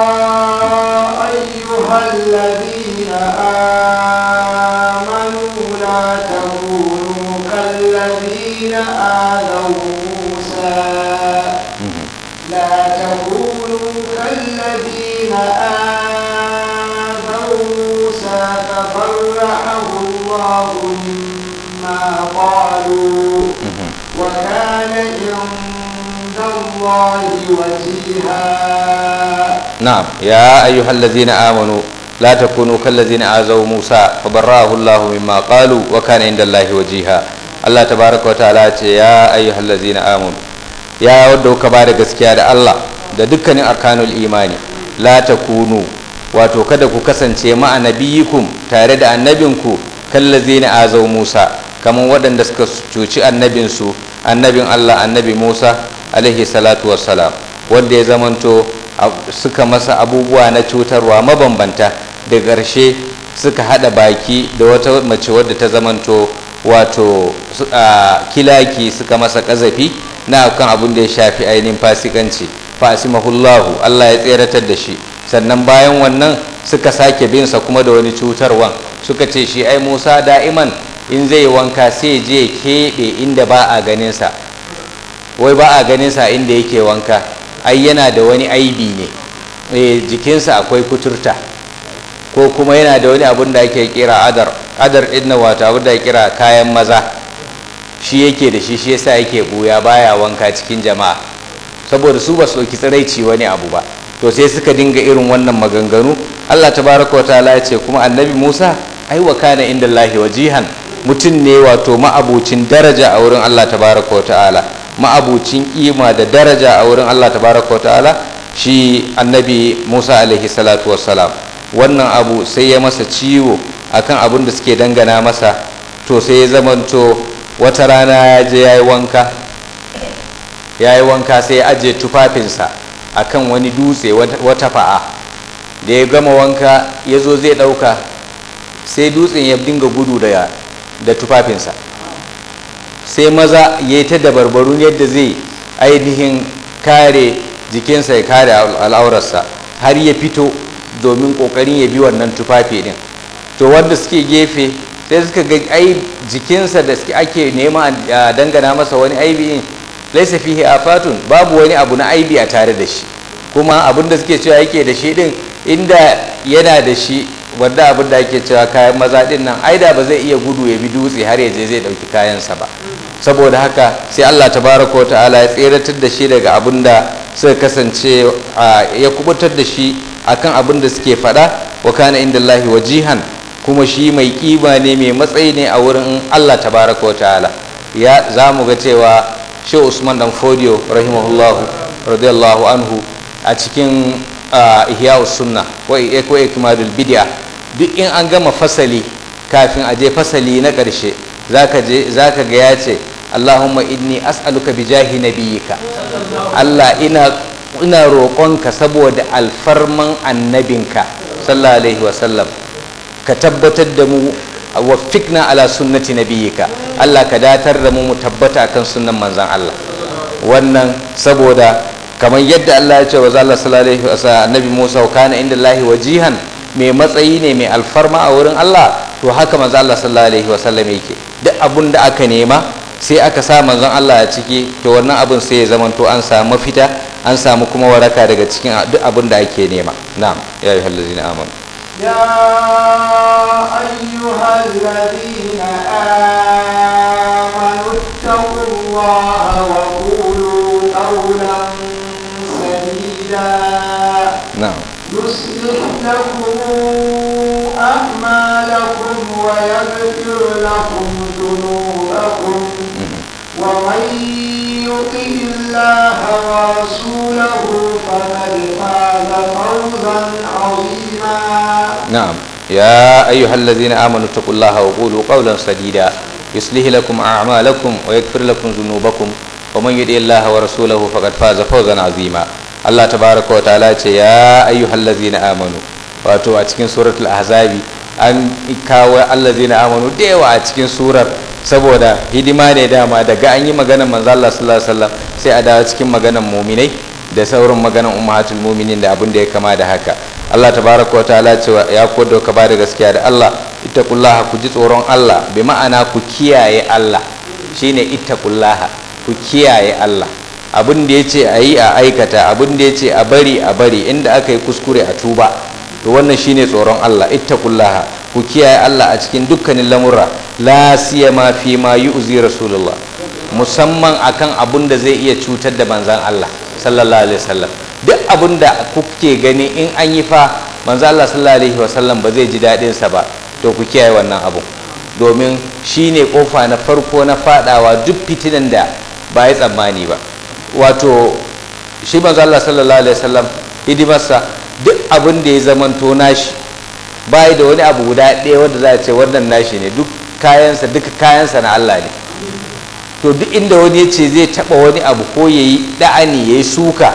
أيها الذين آمنوا لا تكونوا كالذين آذوا موسى لا تكونوا كالذين آذوا موسى فبرأه الله مما قالوا وكان عند الله وجيها نعم يا أيها الذين آمنوا لا تكونوا كالذين آذوا موسى فبرأه الله مما قالوا وكان عند الله وجيها الله تبارك وتعالى يا أيها الذين آمنوا ya wadda kuka ba da gaskiya da Allah da dukkanin arkanul imani la takunu wato kada ku kasance ma'a nabiyikum tare da annabinku kallazina azau Musa kamar waɗanda suka cuci annabinsu annabin Allah annabi Musa alaihi salatu wassalam wanda ya zamanto suka masa abubuwa na cutarwa mabambanta da ƙarshe suka haɗa baki da wata mace wadda ta zamanto wato kilaki suka masa ƙazafi na kan abin da ya shafi ainihin fasikanci fasimahullahu Allah ya tseratar da shi sannan bayan wannan suka sake binsa kuma da wani cutarwan suka ce shi ai musa da'iman in zai wanka sai je keɓe inda ba a ganinsa wai ba a ganinsa inda yake wanka ai yana da wani aibi ne e, jikinsa akwai kuturta ko kuma yana da wani abin da ake kira adar adar ɗin wato abin da kira kayan maza shi yake da shi shi yasa yake buya baya wanka cikin jama'a saboda su ba su ɗauki tsiraici wani abu ba to sai suka dinga irin wannan maganganu Allah tabaraka wa ta'ala ya ce kuma annabi Musa ai wa kana inda Allahi wajihan mutum ne wato ma'abucin daraja a wurin Allah tabaraka wa ta'ala ma'abucin kima da daraja a wurin Allah tabaraka wa ta'ala shi annabi Musa alaihi salatu wassalam wannan abu sai ya masa ciwo akan abin da suke dangana masa to sai ya zamanto wata rana ya je ya yi wanka ya yi wanka sai ya ajiye tufafinsa akan wani dutse wata fa'a da ya gama wanka ya zo zai ɗauka sai dutsen ya dinga gudu da, da tufafinsa sai maza ya yi ta dabarbarun yadda zai ainihin kare jikinsa ya kare al'aurarsa har ya fito domin ƙoƙarin ya bi wannan tufafi din to wanda suke gefe sai suka ga ai jikinsa da ake nema a dangana masa wani aibi laisa fihi afatun babu wani abu na aibi a tare da shi kuma abin da suke cewa yake da shi din inda yana da shi wanda abin da ake cewa kayan maza din nan aida ba zai iya gudu ya bi dutse har ya je zai dauki kayansa ba saboda haka sai Allah tabaraka ta'ala ya tseratar da shi daga abin da suka kasance ya kubutar da shi akan abin da suke faɗa wa kana inda Allahi wajihan kuma shi mai kima ne mai matsayi ne a wurin Allah tabaraka ta'ala ya za mu ga cewa shi Usman dan Fodiyo rahimahullahu radiyallahu anhu a cikin ihya sunna ko ikmadul bid'a duk in an gama fasali kafin a je fasali na ƙarshe zaka je zaka ga ya ce Allahumma inni as'aluka bi jahi nabiyyika Allah ina ina roƙonka saboda alfarman annabinka sallallahu alaihi wa sallam ka tabbatar da mu waffikna ala sunnati nabiyyika Allah ka datar da mu mu tabbata akan sunnan manzon Allah wannan saboda kamar yadda Allah ya ce wa Allah sallallahu alaihi wasallam annabi Musa wa kana inda Allah wajihan mai matsayi ne mai alfarma a wurin Allah to haka manzo Allah sallallahu alaihi wasallam yake duk abun da aka nema sai aka sa manzon Allah a ciki to wannan abun sai ya zama to an samu mafita an samu kuma waraka daga cikin duk abun da ake nema na'am ya ayyuhal ladzina amanu يا أيها الذين آمنوا اتقوا الله وقولوا قولا سديدا na'am يصلح لكم أعمالكم ويغفر لكم ذنوبكم ومن يطع الله ورسوله فقد فاز فوزا عظيما نعم يا أيها الذين آمنوا اتقوا الله وقولوا قولا سديدا يصلح لكم أعمالكم ويغفر لكم ذنوبكم ومن يطع الله ورسوله فقد فاز فوزا عظيما الله تبارك وتعالى يا أيها الذين آمنوا wato a cikin suratul ahzabi an kawo allazina amanu da yawa a cikin surar saboda hidima ne dama daga an yi maganar manzo Allah sallallahu alaihi wasallam sai a dawo cikin maganar muminai da sauran maganar ummahatul muminin da abin da ya kama da haka Allah tabaraka wa ta'ala cewa ya kodo ka ba da gaskiya da Allah ittaqullaha ku ji tsoron Allah bi ma'ana ku kiyaye Allah shine ittaqullaha ku kiyaye Allah abin da yace a yi a aikata abin da yace a bari a bari inda aka yi kuskure a tuba to wannan shine tsoron Allah ittaqullaha ku kiyaye Allah a cikin dukkanin lamurra la siyama fi ma yu'zi rasulullah musamman akan abun da zai iya cutar da manzan Allah sallallahu alaihi wasallam duk abun da kuke gani in an yi fa manzan Allah sallallahu alaihi wasallam ba zai ji daɗin sa ba to ku kiyaye wannan abun domin shine kofa na farko na fadawa duk fitinan da ba ya tsammani ba wato shi manzan Allah sallallahu alaihi wasallam hidimarsa duk abin da ya zamanto nashi bai da wani abu guda ɗaya wanda za a ce wannan nashi ne duk kayansa duka kayansa na Allah ne to duk inda wani ya ce zai taɓa wani abu ko ya yi ɗa'ani ya yi suka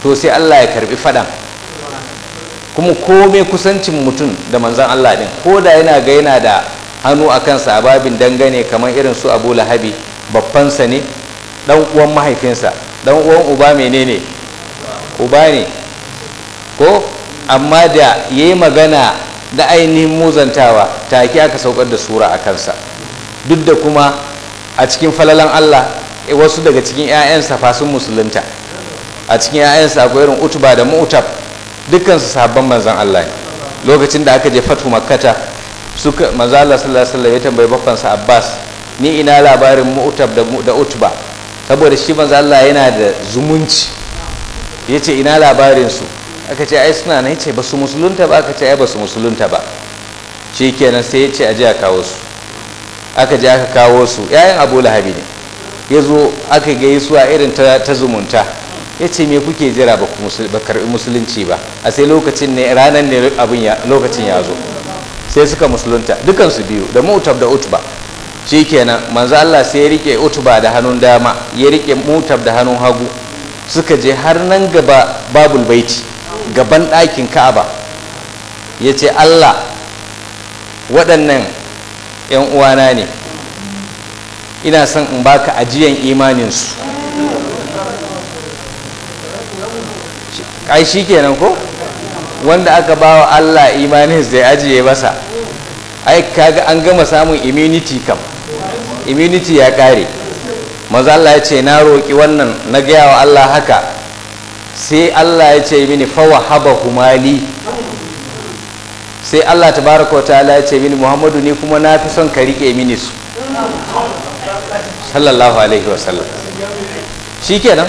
to sai Allah ya karbi fadan kuma komai kusancin mutum da manzan Allah din ko da yana ga yana da hannu a kansa a babin dangane kamar irin su abu lahabi babbansa ne dan uwan mahaifinsa dan uwan uba menene uba ne ko amma da ya yi magana da ainihin muzantawa take aka saukar da sura a kansa duk da kuma a cikin falalan Allah wasu daga cikin 'ya'yansa fasun musulunta a cikin 'ya'yansa akwai irin utuba da mu'tab dukkansu sabon manzan Allah ne lokacin da aka je fatu makkata suka manzo Allah sallallahu alaihi wasallam ya tambayi bakkansa Abbas ni ina labarin mu'tab da da utba saboda shi manzo Allah yana da zumunci yace ina labarin su aka ce ai suna nan yace ba su musulunta ba aka ce ai ba su musulunta ba shikenan sai yace aje a kawo su aka je aka kawo su yayin Abu Lahabi ne yazo aka ga a irin ta, ta zumunta yace me kuke jira ba ku ba karbi musulunci ba a sai lokacin ne ranan ne abin ya lokacin ya zo sai suka musulunta dukansu biyu da mutab da utba shikenan manzo Allah sai ya rike utba da hannun dama ya rike mutab da hannun hagu suka je har nan gaba babul baiti gaban ɗakin ka'aba ya ce Allah waɗannan 'yan uwana ne ina son in baka ajiyan imaninsu ai shi kenan ko wanda aka ba wa Allah imanin zai ajiye masa ai kaga an gama samun immunity kam immunity ya kare maza Allah ya ce na roƙi wannan na gaya wa Allah haka sai Allah ya ce mini fawa haba humali sai Allah tabaraka wa ta'ala ya ce mini Muhammadu ni kuma na fi son ka rike mini su sallallahu alaihi wasallam shikenan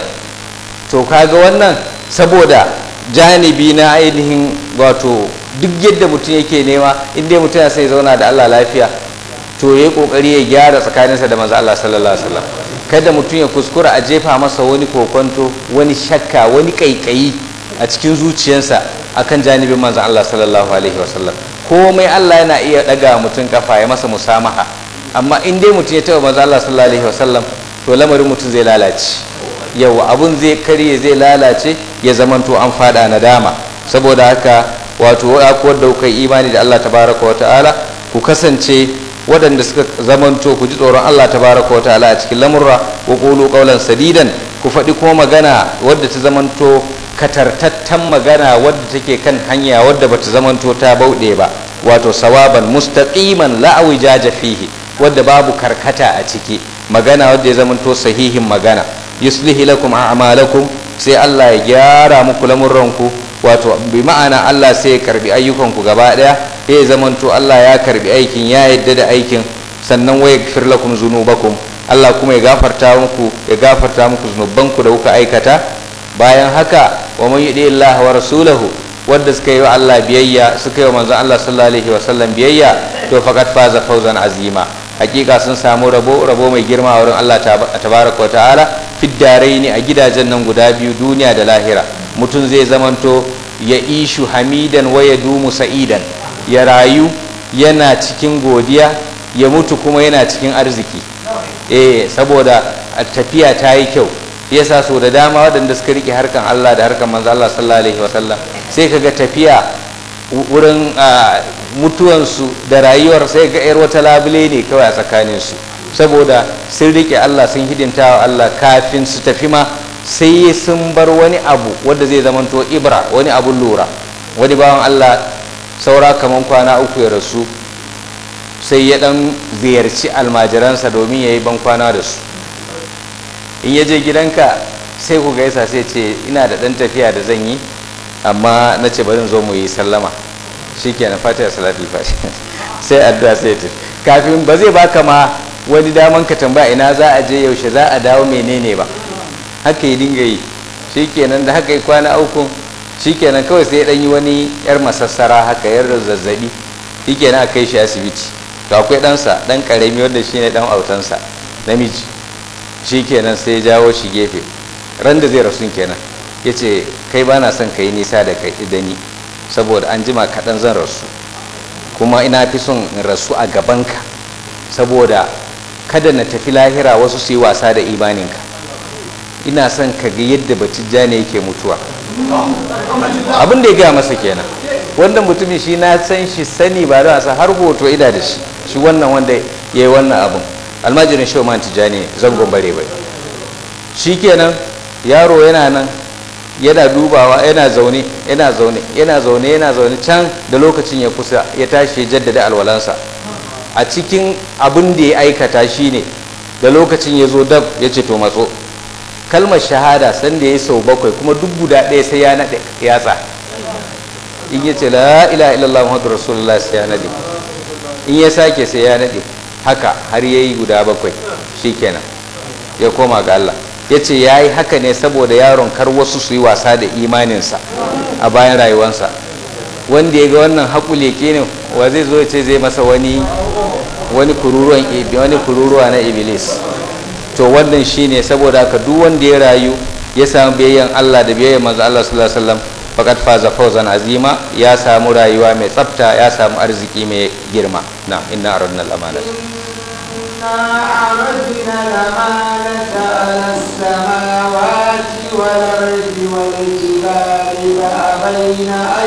to kaga wannan saboda janibi na ainihin wato duk yadda mutum yake nema inda mutum ya sai zauna da Allah lafiya to ya yi kokari ya gyara tsakaninsa da manzo Allah sallallahu alaihi wasallam kada mutum ya kuskura a jefa masa wani kokonto wani shakka wani kaikayi a cikin zuciyarsa akan janibin manzo Allah sallallahu alaihi wasallam komai Allah yana iya daga mutum kafa ya masa musamaha amma in dai mutum ya taba manzo Allah sallallahu alaihi wasallam to lamarin mutum zai lalace yau abun zai karye zai lalace ya zamanto an fada nadama saboda haka wato kuwar da kuka imani da Allah tabaraka wa ta'ala ku kasance waɗanda suka zamanto ku ji tsoron Allah tabaraka wa ta'ala a cikin lamurra wa qulu qawlan sadidan ku faɗi kuma magana wadda ta zamanto katartattan magana wadda take kan hanya wadda bata zamanto ta bauɗe ba wato sawaban mustaqiman la awijaja fihi wadda babu karkata a ciki magana wadda ya zamanto sahihin magana yuslihi lakum a'malakum sai Allah ya gyara muku lamurranku wato bi ma'ana Allah sai ya karbi ayyukanku gaba daya ya zamanto Allah ya karbi aikin ya yadda da aikin sannan wa yaghfir lakum zunubakum Allah kuma ya gafarta muku ya gafarta muku zunubanku da kuka aikata bayan haka wa man yudi Allah wa rasulahu wanda suka yi wa Allah biyayya suka yi wa manzon Allah sallallahu alaihi wa sallam biyayya to faqad faza fawzan azima hakika sun samu rabo rabo mai girma a wurin Allah tabaraka wa ta'ala fiddarai ne a gidajen nan guda biyu duniya da lahira mutum zai zamanto ya ishu hamidan wa ya dumu sa'idan ya rayu yana cikin godiya ya mutu kuma yana cikin arziki eh saboda tafiya ta yi kyau yasa so da dama waɗanda suka rike harkan Allah da harkan manzo Allah sallallahu alaihi wasallam sai kaga tafiya wurin mutuwansu da rayuwar sai ga yar wata labule ne kawai a tsakaninsu saboda sun rike Allah sun hidimta wa Allah kafin su tafi ma sai sun bar wani abu wanda zai zamanto ibra wani abun lura wani bawan Allah saura kaman kwana uku ya rasu sai ya dan ziyarci almajiransa domin ya yi ban kwana da su in ya je gidanka sai ku gaisa sai ce ina da dan tafiya da zan yi amma na ce bari zo mu yi sallama shikenan fatiha salatul fatiha sai addu'a sai ta kafin ba zai baka ma wani daman ka tambaya ina za a je yaushe za a dawo menene ba haka yi dinga yi shikenan da haka yi kwana uku shikenan kawai sai dan yi wani yar masassara haka yar zazzabi shikenan a kai shi asibiti to akwai ɗansa ɗan ƙarami wanda shine ɗan autansa namiji shikenan sai jawo shi gefe ran da zai rasu kenan ya ce kai ba na son ka yi nisa da kai da ni saboda an jima kaɗan zan rasu kuma ina fi son in rasu a gabanka saboda kada na tafi lahira wasu su yi wasa da imaninka ina son ka ga yadda batijja ne yake mutuwa abin da ya gaya masa kenan wanda mutumin shi na san shi sani ba da har hoto ida da shi shi wannan wanda ya yi wannan abin almajirin shi man tijani zangon bare bai shi kenan yaro yana nan yana dubawa yana zaune yana zaune yana zaune yana zaune can da lokacin ya kusa ya tashi ya jaddada alwalansa a cikin abin da ya aikata shi ne da lokacin ya zo dab ya ce to matso kalmar shahada sanda ya yi sau bakwai kuma duk guda ɗaya sai ya naɗe yatsa in ya ce la ila illallah muhammadu rasulullah sai ya naɗe in ya sake sai ya naɗe haka har ya yi guda bakwai shi kenan ya koma ga Allah ya ce ya yi haka ne saboda yaron kar wasu su yi wasa da imaninsa a bayan rayuwansa wanda ya ga wannan haƙuleke ne wa zai zo ya ce zai masa wani wani kururuwan wani kururuwa na iblis to wannan shine saboda haka duk wanda ya rayu ya samu biyayyan Allah da biyayyan manzo Allah sallallahu alaihi wasallam faqad faza fawzan azima ya samu rayuwa mai tsafta ya samu arziki mai girma na inna aradna al-amanata عرضنا الأمانة على السماوات والأرض والجبال فأبين أن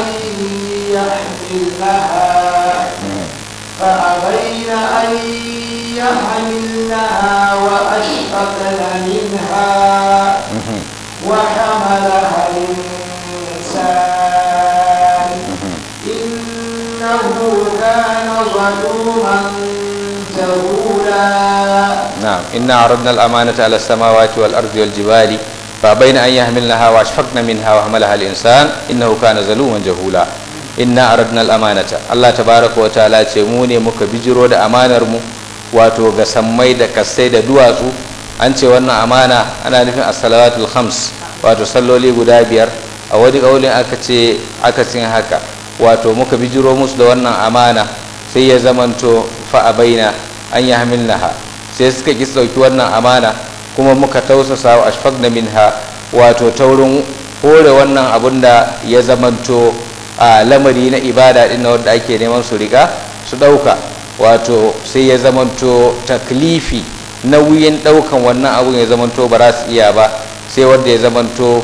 يحملنها فأبين أن يحملنها وأشفقن منها وحملها الإنسان إنه كان ظلوما جهولا نعم إنا عرضنا الأمانة على السماوات والأرض والجبال فأبين أن يحملنها وأشفقن منها وحملها الإنسان إنه كان ظلوما جهولا inna aradna al-amanata Allah tabaraka wa ta'ala ce mu ne muka bijiro da amanar mu wato ga sammai da kasai da duwatsu an ce wannan amana ana nufin as-salawatul khams wato salloli guda biyar a wani kaulin aka ce aka cin haka wato muka bijiro musu da wannan amana sai ya zamanto fa abaina an yahmilnaha sai suka ki dauki wannan amana kuma muka tausasa wa ashfaqna minha wato taurin hore wannan abun da ya zamanto a lamari na ibada din na wanda ake neman su riga su ɗauka wato sai ya zamanto taklifi nauyin ɗaukan wannan abun ya zamanto ba za su iya ba sai wanda ya zamanto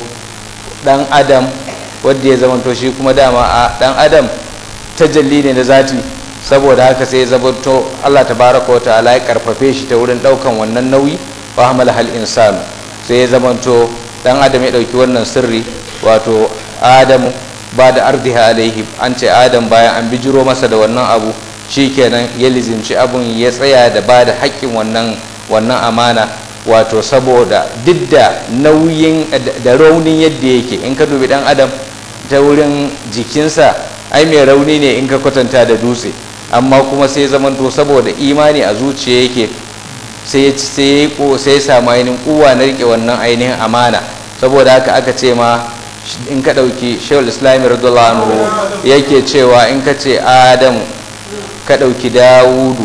ɗan adam wanda ya zamanto shi kuma dama a ɗan adam tajalli ne da zati saboda haka sai ya zamanto Allah tabaraka wa ta'ala ya karfafe shi ta wurin ɗaukan wannan nauyi wa hamala hal insanu sai ya zamanto ɗan adam ya ɗauki wannan sirri wato adamu ba da ardiha alaihi an ce adam bayan an bijiro masa da wannan abu shikenan ya lizimci abun ya tsaya da ba da haƙƙin wannan wannan amana wato saboda duk da nauyin da raunin yadda yake in ka dubi dan adam ta wurin jikinsa ai mai rauni ne in ka kwatanta da dutse amma kuma sai zamanto saboda imani a zuciya yake sai sai sai samu ainihin kuwa na rike wannan ainihin amana saboda haka aka ce ma in ka ɗauki shawul islami radiyallahu anhu yake cewa in ka ce adamu ka ɗauki dawudu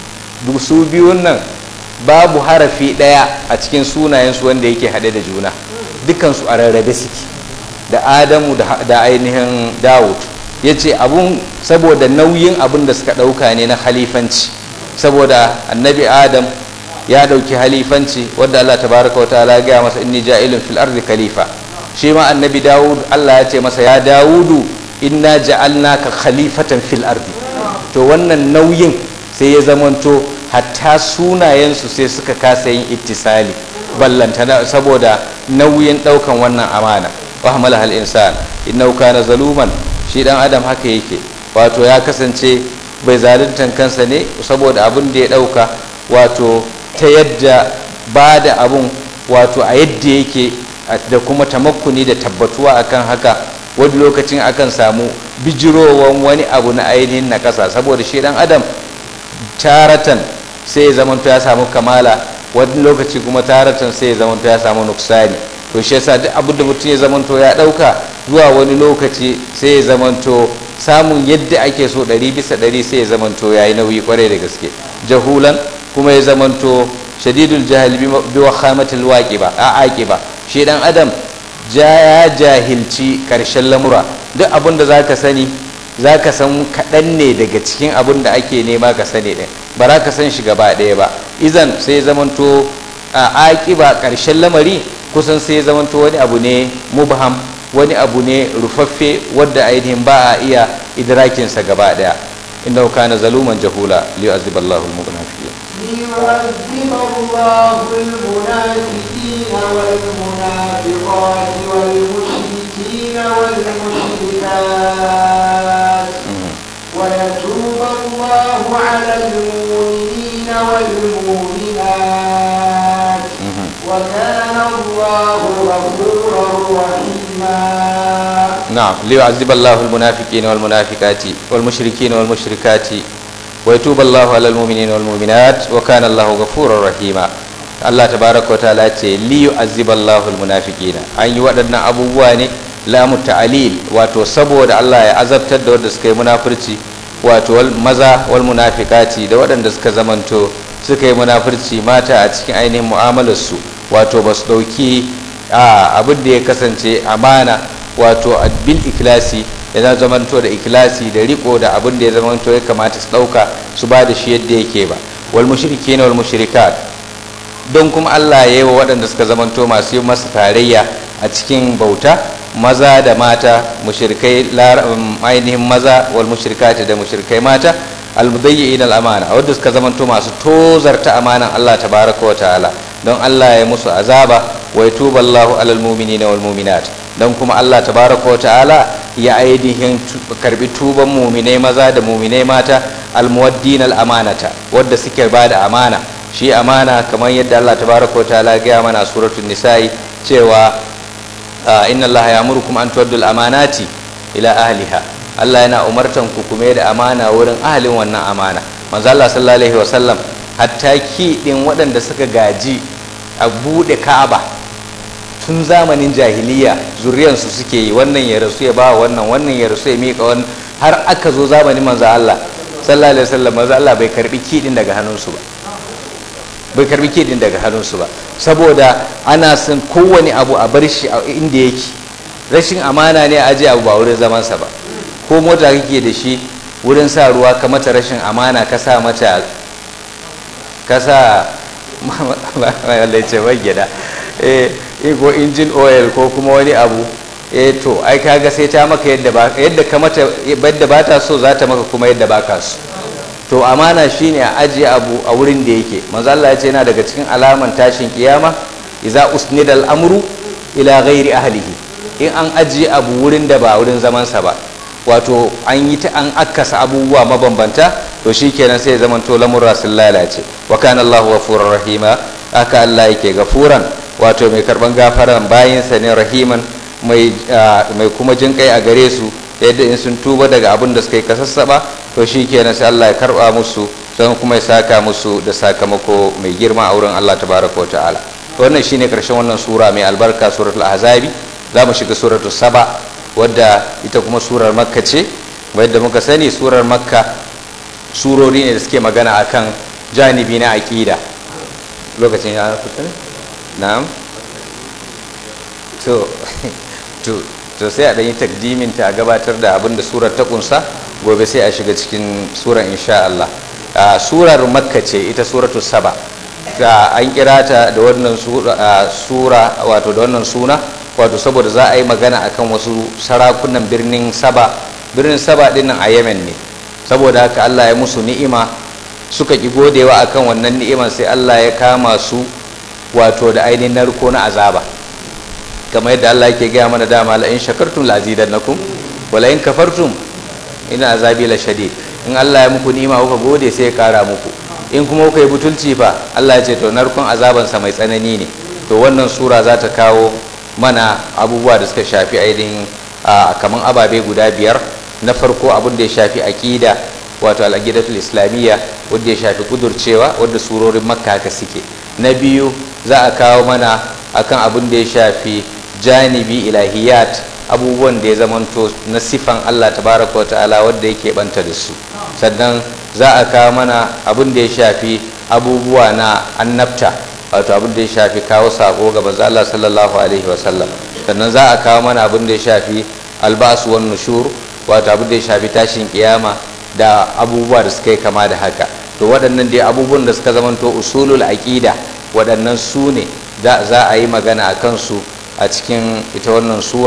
duk su biyun nan babu harafi ɗaya a cikin sunayensu wanda yake haɗe da juna dukansu a rarrabe suke da adamu da ainihin dawud ya ce abun saboda nauyin abun da suka ɗauka ne na halifanci saboda annabi adam ya ɗauki halifanci wadda allah tabaraka wa ta'ala gaya masa inni ja'ilun fil ardi khalifa shi ma annabi dawud allah ya ce masa ya dawudu inna ja'alnaka khalifatan fil ardi to wannan nauyin sai ya zamanto hatta sunayensu sai suka kasa yin ittisali ballantana saboda nauyin daukan wannan amana wa hamala hal insan innahu kana zaluman shi dan adam haka yake wato ya kasance bai zaluntan kansa ne saboda abin da ya dauka wato ta yadda ba da abun wato a yadda yake da kuma tamakkuni da tabbatuwa akan haka wani lokacin akan samu bijirowan wani abu na ainihin na ƙasa saboda shi dan adam taratan sai ya zamanto ya samu kamala wani lokaci kuma taratan sai ya zamanto ya samu nuksani to shi yasa duk abin da mutum ya zamanto ya ɗauka zuwa wani lokaci sai ya zamanto samun yadda ake so ɗari bisa ɗari sai ya zamanto ya yi nauyi kwarai da gaske jahulan kuma ya zamanto shadidul jahil bi wakhamatil waqiba a aqiba shi dan adam ya jahilci karshen lamura duk abin da zaka sani zaka san kaɗan ne daga cikin abin da ake nema ka sani ɗin ba za ka san shi gaba ɗaya ba izan sai zamanto a aƙiba ƙarshen lamari kusan sai zamanto wani abu ne mubham wani abu ne rufaffe wadda ainihin ba a iya idrakinsa gaba daya inda kana zaluman jahula liyu'azzib Allahu al-munafiqin ليعذب الله المنافقين والمنافقات والمشركين والمشركات ويتوب الله على المؤمنين والمؤمنات وكان الله غفورا رحيما نعم ليعذب الله المنافقين والمنافقات والمشركين والمشركات ويتوب الله على المؤمنين والمؤمنات وكان الله غفورا رحيما Allah tabaraka wa ta'ala ce li yu'azzib Allahu al-munafiqina an yi waɗannan abubuwa ne lamu ta'alil wato saboda Allah ya azabtar da wanda suka yi munafurci wato wal maza wal munafiqati da waɗanda suka zamanto suka yi munafurci mata a cikin ainihin mu'amalar su wato ba su ɗauki abin da ya kasance amana wato bil ikilasi ya zamanto da ikilasi da riko da abin da ya zamanto ya kamata su ɗauka su ba da shi yadda yake ba wal mushrikina wal mushrikat don kuma Allah ya yi wa waɗanda suka zamanto masu yi masa tarayya a cikin bauta maza da mata mushrikai ainihin maza wal mushrikati da mushrikai mata almudayyi'in al'amana wadda suka zamanto masu tozarta amanan Allah tabaraka wa ta'ala don Allah ya musu azaba wa yatuba Allahu alal mu'minina wal mu'minat don kuma Allah tabaraka wa ta'ala ya ainihin karbi tuban mu'minai maza da mu'minai mata almuwaddin al'amanata wadda suke bada amana shi amana kamar yadda Allah tabaraka wa ta'ala ya mana suratul nisa'i cewa inna Allah ya'murukum an tu'addul amanati ila ahliha Allah yana umartan ku kuma da amana wurin ahalin wannan amana manzo Allah sallallahu alaihi wasallam hatta ki din waɗanda suka gaji a bude Ka'aba tun zamanin jahiliya zuriyansu suke yi wannan ya rasu ya ba wannan wannan ya rasu ya mika wannan har aka zo zamanin manzo Allah sallallahu alaihi wasallam manzo Allah bai karbi ki din daga hannunsu ba bai karbi ki din daga hannunsu ba saboda ana son kowane abu a bar shi a inda yake rashin amana ne a aje abu ba wurin zamansa ba ko mota kake da shi wurin sa ruwa ka mata rashin amana ka sa mata ka sa wanda ce gida eh ko injin oil ko kuma wani abu eh to ai kaga sai ta maka yadda ba yadda ka mata yadda ba ta so za ta maka kuma yadda ba ka so to amana shine a ajiye abu a wurin da yake manzo Allah ya ce yana daga cikin alaman tashin kiyama idza usnida al-amru ila ghairi ahlihi in an ajiye abu wurin da ba wurin zaman sa ba wato an yi ta an akasa abubuwa mabambanta to shikenan sai zaman to lamurra sun lalace wa kana Allahu ghafurur rahima aka Allah yake gafuran wato mai karban gafaran bayinsa ne rahiman mai mai kuma jin kai a gare su yadda in sun tuba daga abin da suka yi kasassaba to shikenan sai Allah ya karba musu don kuma ya saka musu da sakamako mai girma a wurin Allah tabaraka wa ta'ala wannan shine karshen wannan sura mai albarka suratul ahzabi za mu shiga suratul saba wadda ita kuma surar makka ce wadda muka sani surar makka surori ne da suke magana akan janibi na aqida lokacin ya fita na'am to to to sai a ɗanyi takdimin ta gabatar da abin da surar ta kunsa gobe sai a shiga cikin surar insha Allah surar makka ce ita suratul saba ga an kira ta da wannan sura wato da wannan suna wato saboda za a yi magana akan wasu sarakunan birnin saba birnin saba dinnan a yemen ne saboda haka Allah ya musu ni'ima suka ki godewa akan wannan ni'iman sai Allah ya kama su wato da ainihin narko na azaba kamar yadda Allah yake gaya mana dama la in shakartum la azidannakum wa la in kafartum ina azabi la shadid in Allah ya muku ni'ima kuka gode sai ya kara muku in kuma kuka yi butulci fa Allah ya ce to narkon azaban sa mai tsanani ne to wannan sura za ta kawo mana abubuwa da suka shafi ainihin kaman ababe guda biyar na farko abin da ya shafi aqida wato al-aqidatul islamiyya wanda ya shafi kudurcewa wanda surorin makka haka suke na biyu za a kawo mana akan abin da ya shafi janibi ilahiyat abubuwan da ya zamanto na sifan Allah tabaraka ta'ala wanda yake banta da su sannan za a kawo mana abin da ya shafi abubuwa na annabta wato abin da ya shafi kawo sako ga manzo Allah sallallahu alaihi wasallam sannan za a kawo mana abin da ya shafi albasu wan nushur wato abin da ya shafi tashin kiyama da abubuwa da suka yi kama da haka to waɗannan dai abubuwan da suka zamanto usulul aqida waɗannan su ne za a yi magana a kansu a cikin ita wannan sura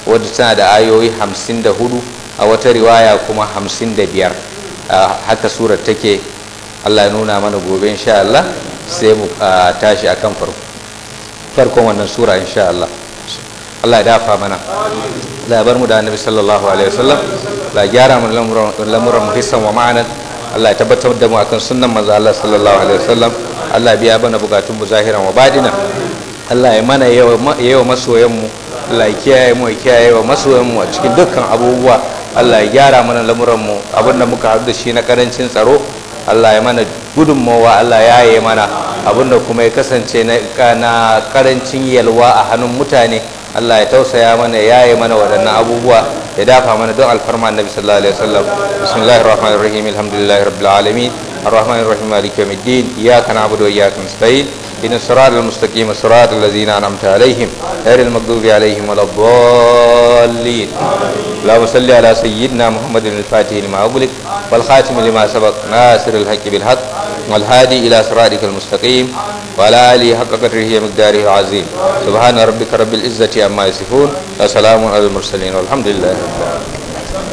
wadda tana da ayoyi 54 a wata riwaya kuma 55 haka surar take Allah ya nuna mana gobe insha Allah sai mu tashi akan farko farkon wannan sura insha Allah Allah ya dafa mana Allah ya bar mu da annabi sallallahu alaihi wasallam Allah ya gyara mana lamuran mu hissan wa ma'anan Allah ya tabbatar da mu akan sunnan manzo Allah sallallahu alaihi wasallam Allah ya biya bana bukatun mu zahiran wa badina Allah ya mana yawa masoyan mu Allah ya kiyaye mu ya kiyaye wa masoyan mu a cikin dukkan abubuwa Allah ya gyara mana lamuran mu abinda muka haɗu da shi na karancin tsaro Allah ya mana gudunmawa Allah ya yi mana abinda kuma ya kasance na karancin yalwa a hannun mutane Allah ya tausaya mana ya yi mana waɗannan abubuwa ya dafa mana don alfarma annabi sallallahu alaihi wasallam bismillahir rahmanir rahim alhamdulillahi rabbil alamin arrahmanir rahim maliki yawmiddin iyyaka na'budu wa iyyaka nasta'in إن الصراط المستقيم صراط الذين أنعمت عليهم غير المغضوب عليهم ولا الضالين اللهم صل على سيدنا محمد الفاتح لما أغلق والخاتم لما سبق ناصر الحق بالحق والهادي إلى صراطك المستقيم وعلى آله حق قدره ومقداره العظيم سبحان ربك رب العزة عما يصفون وسلام على المرسلين والحمد لله رب العالمين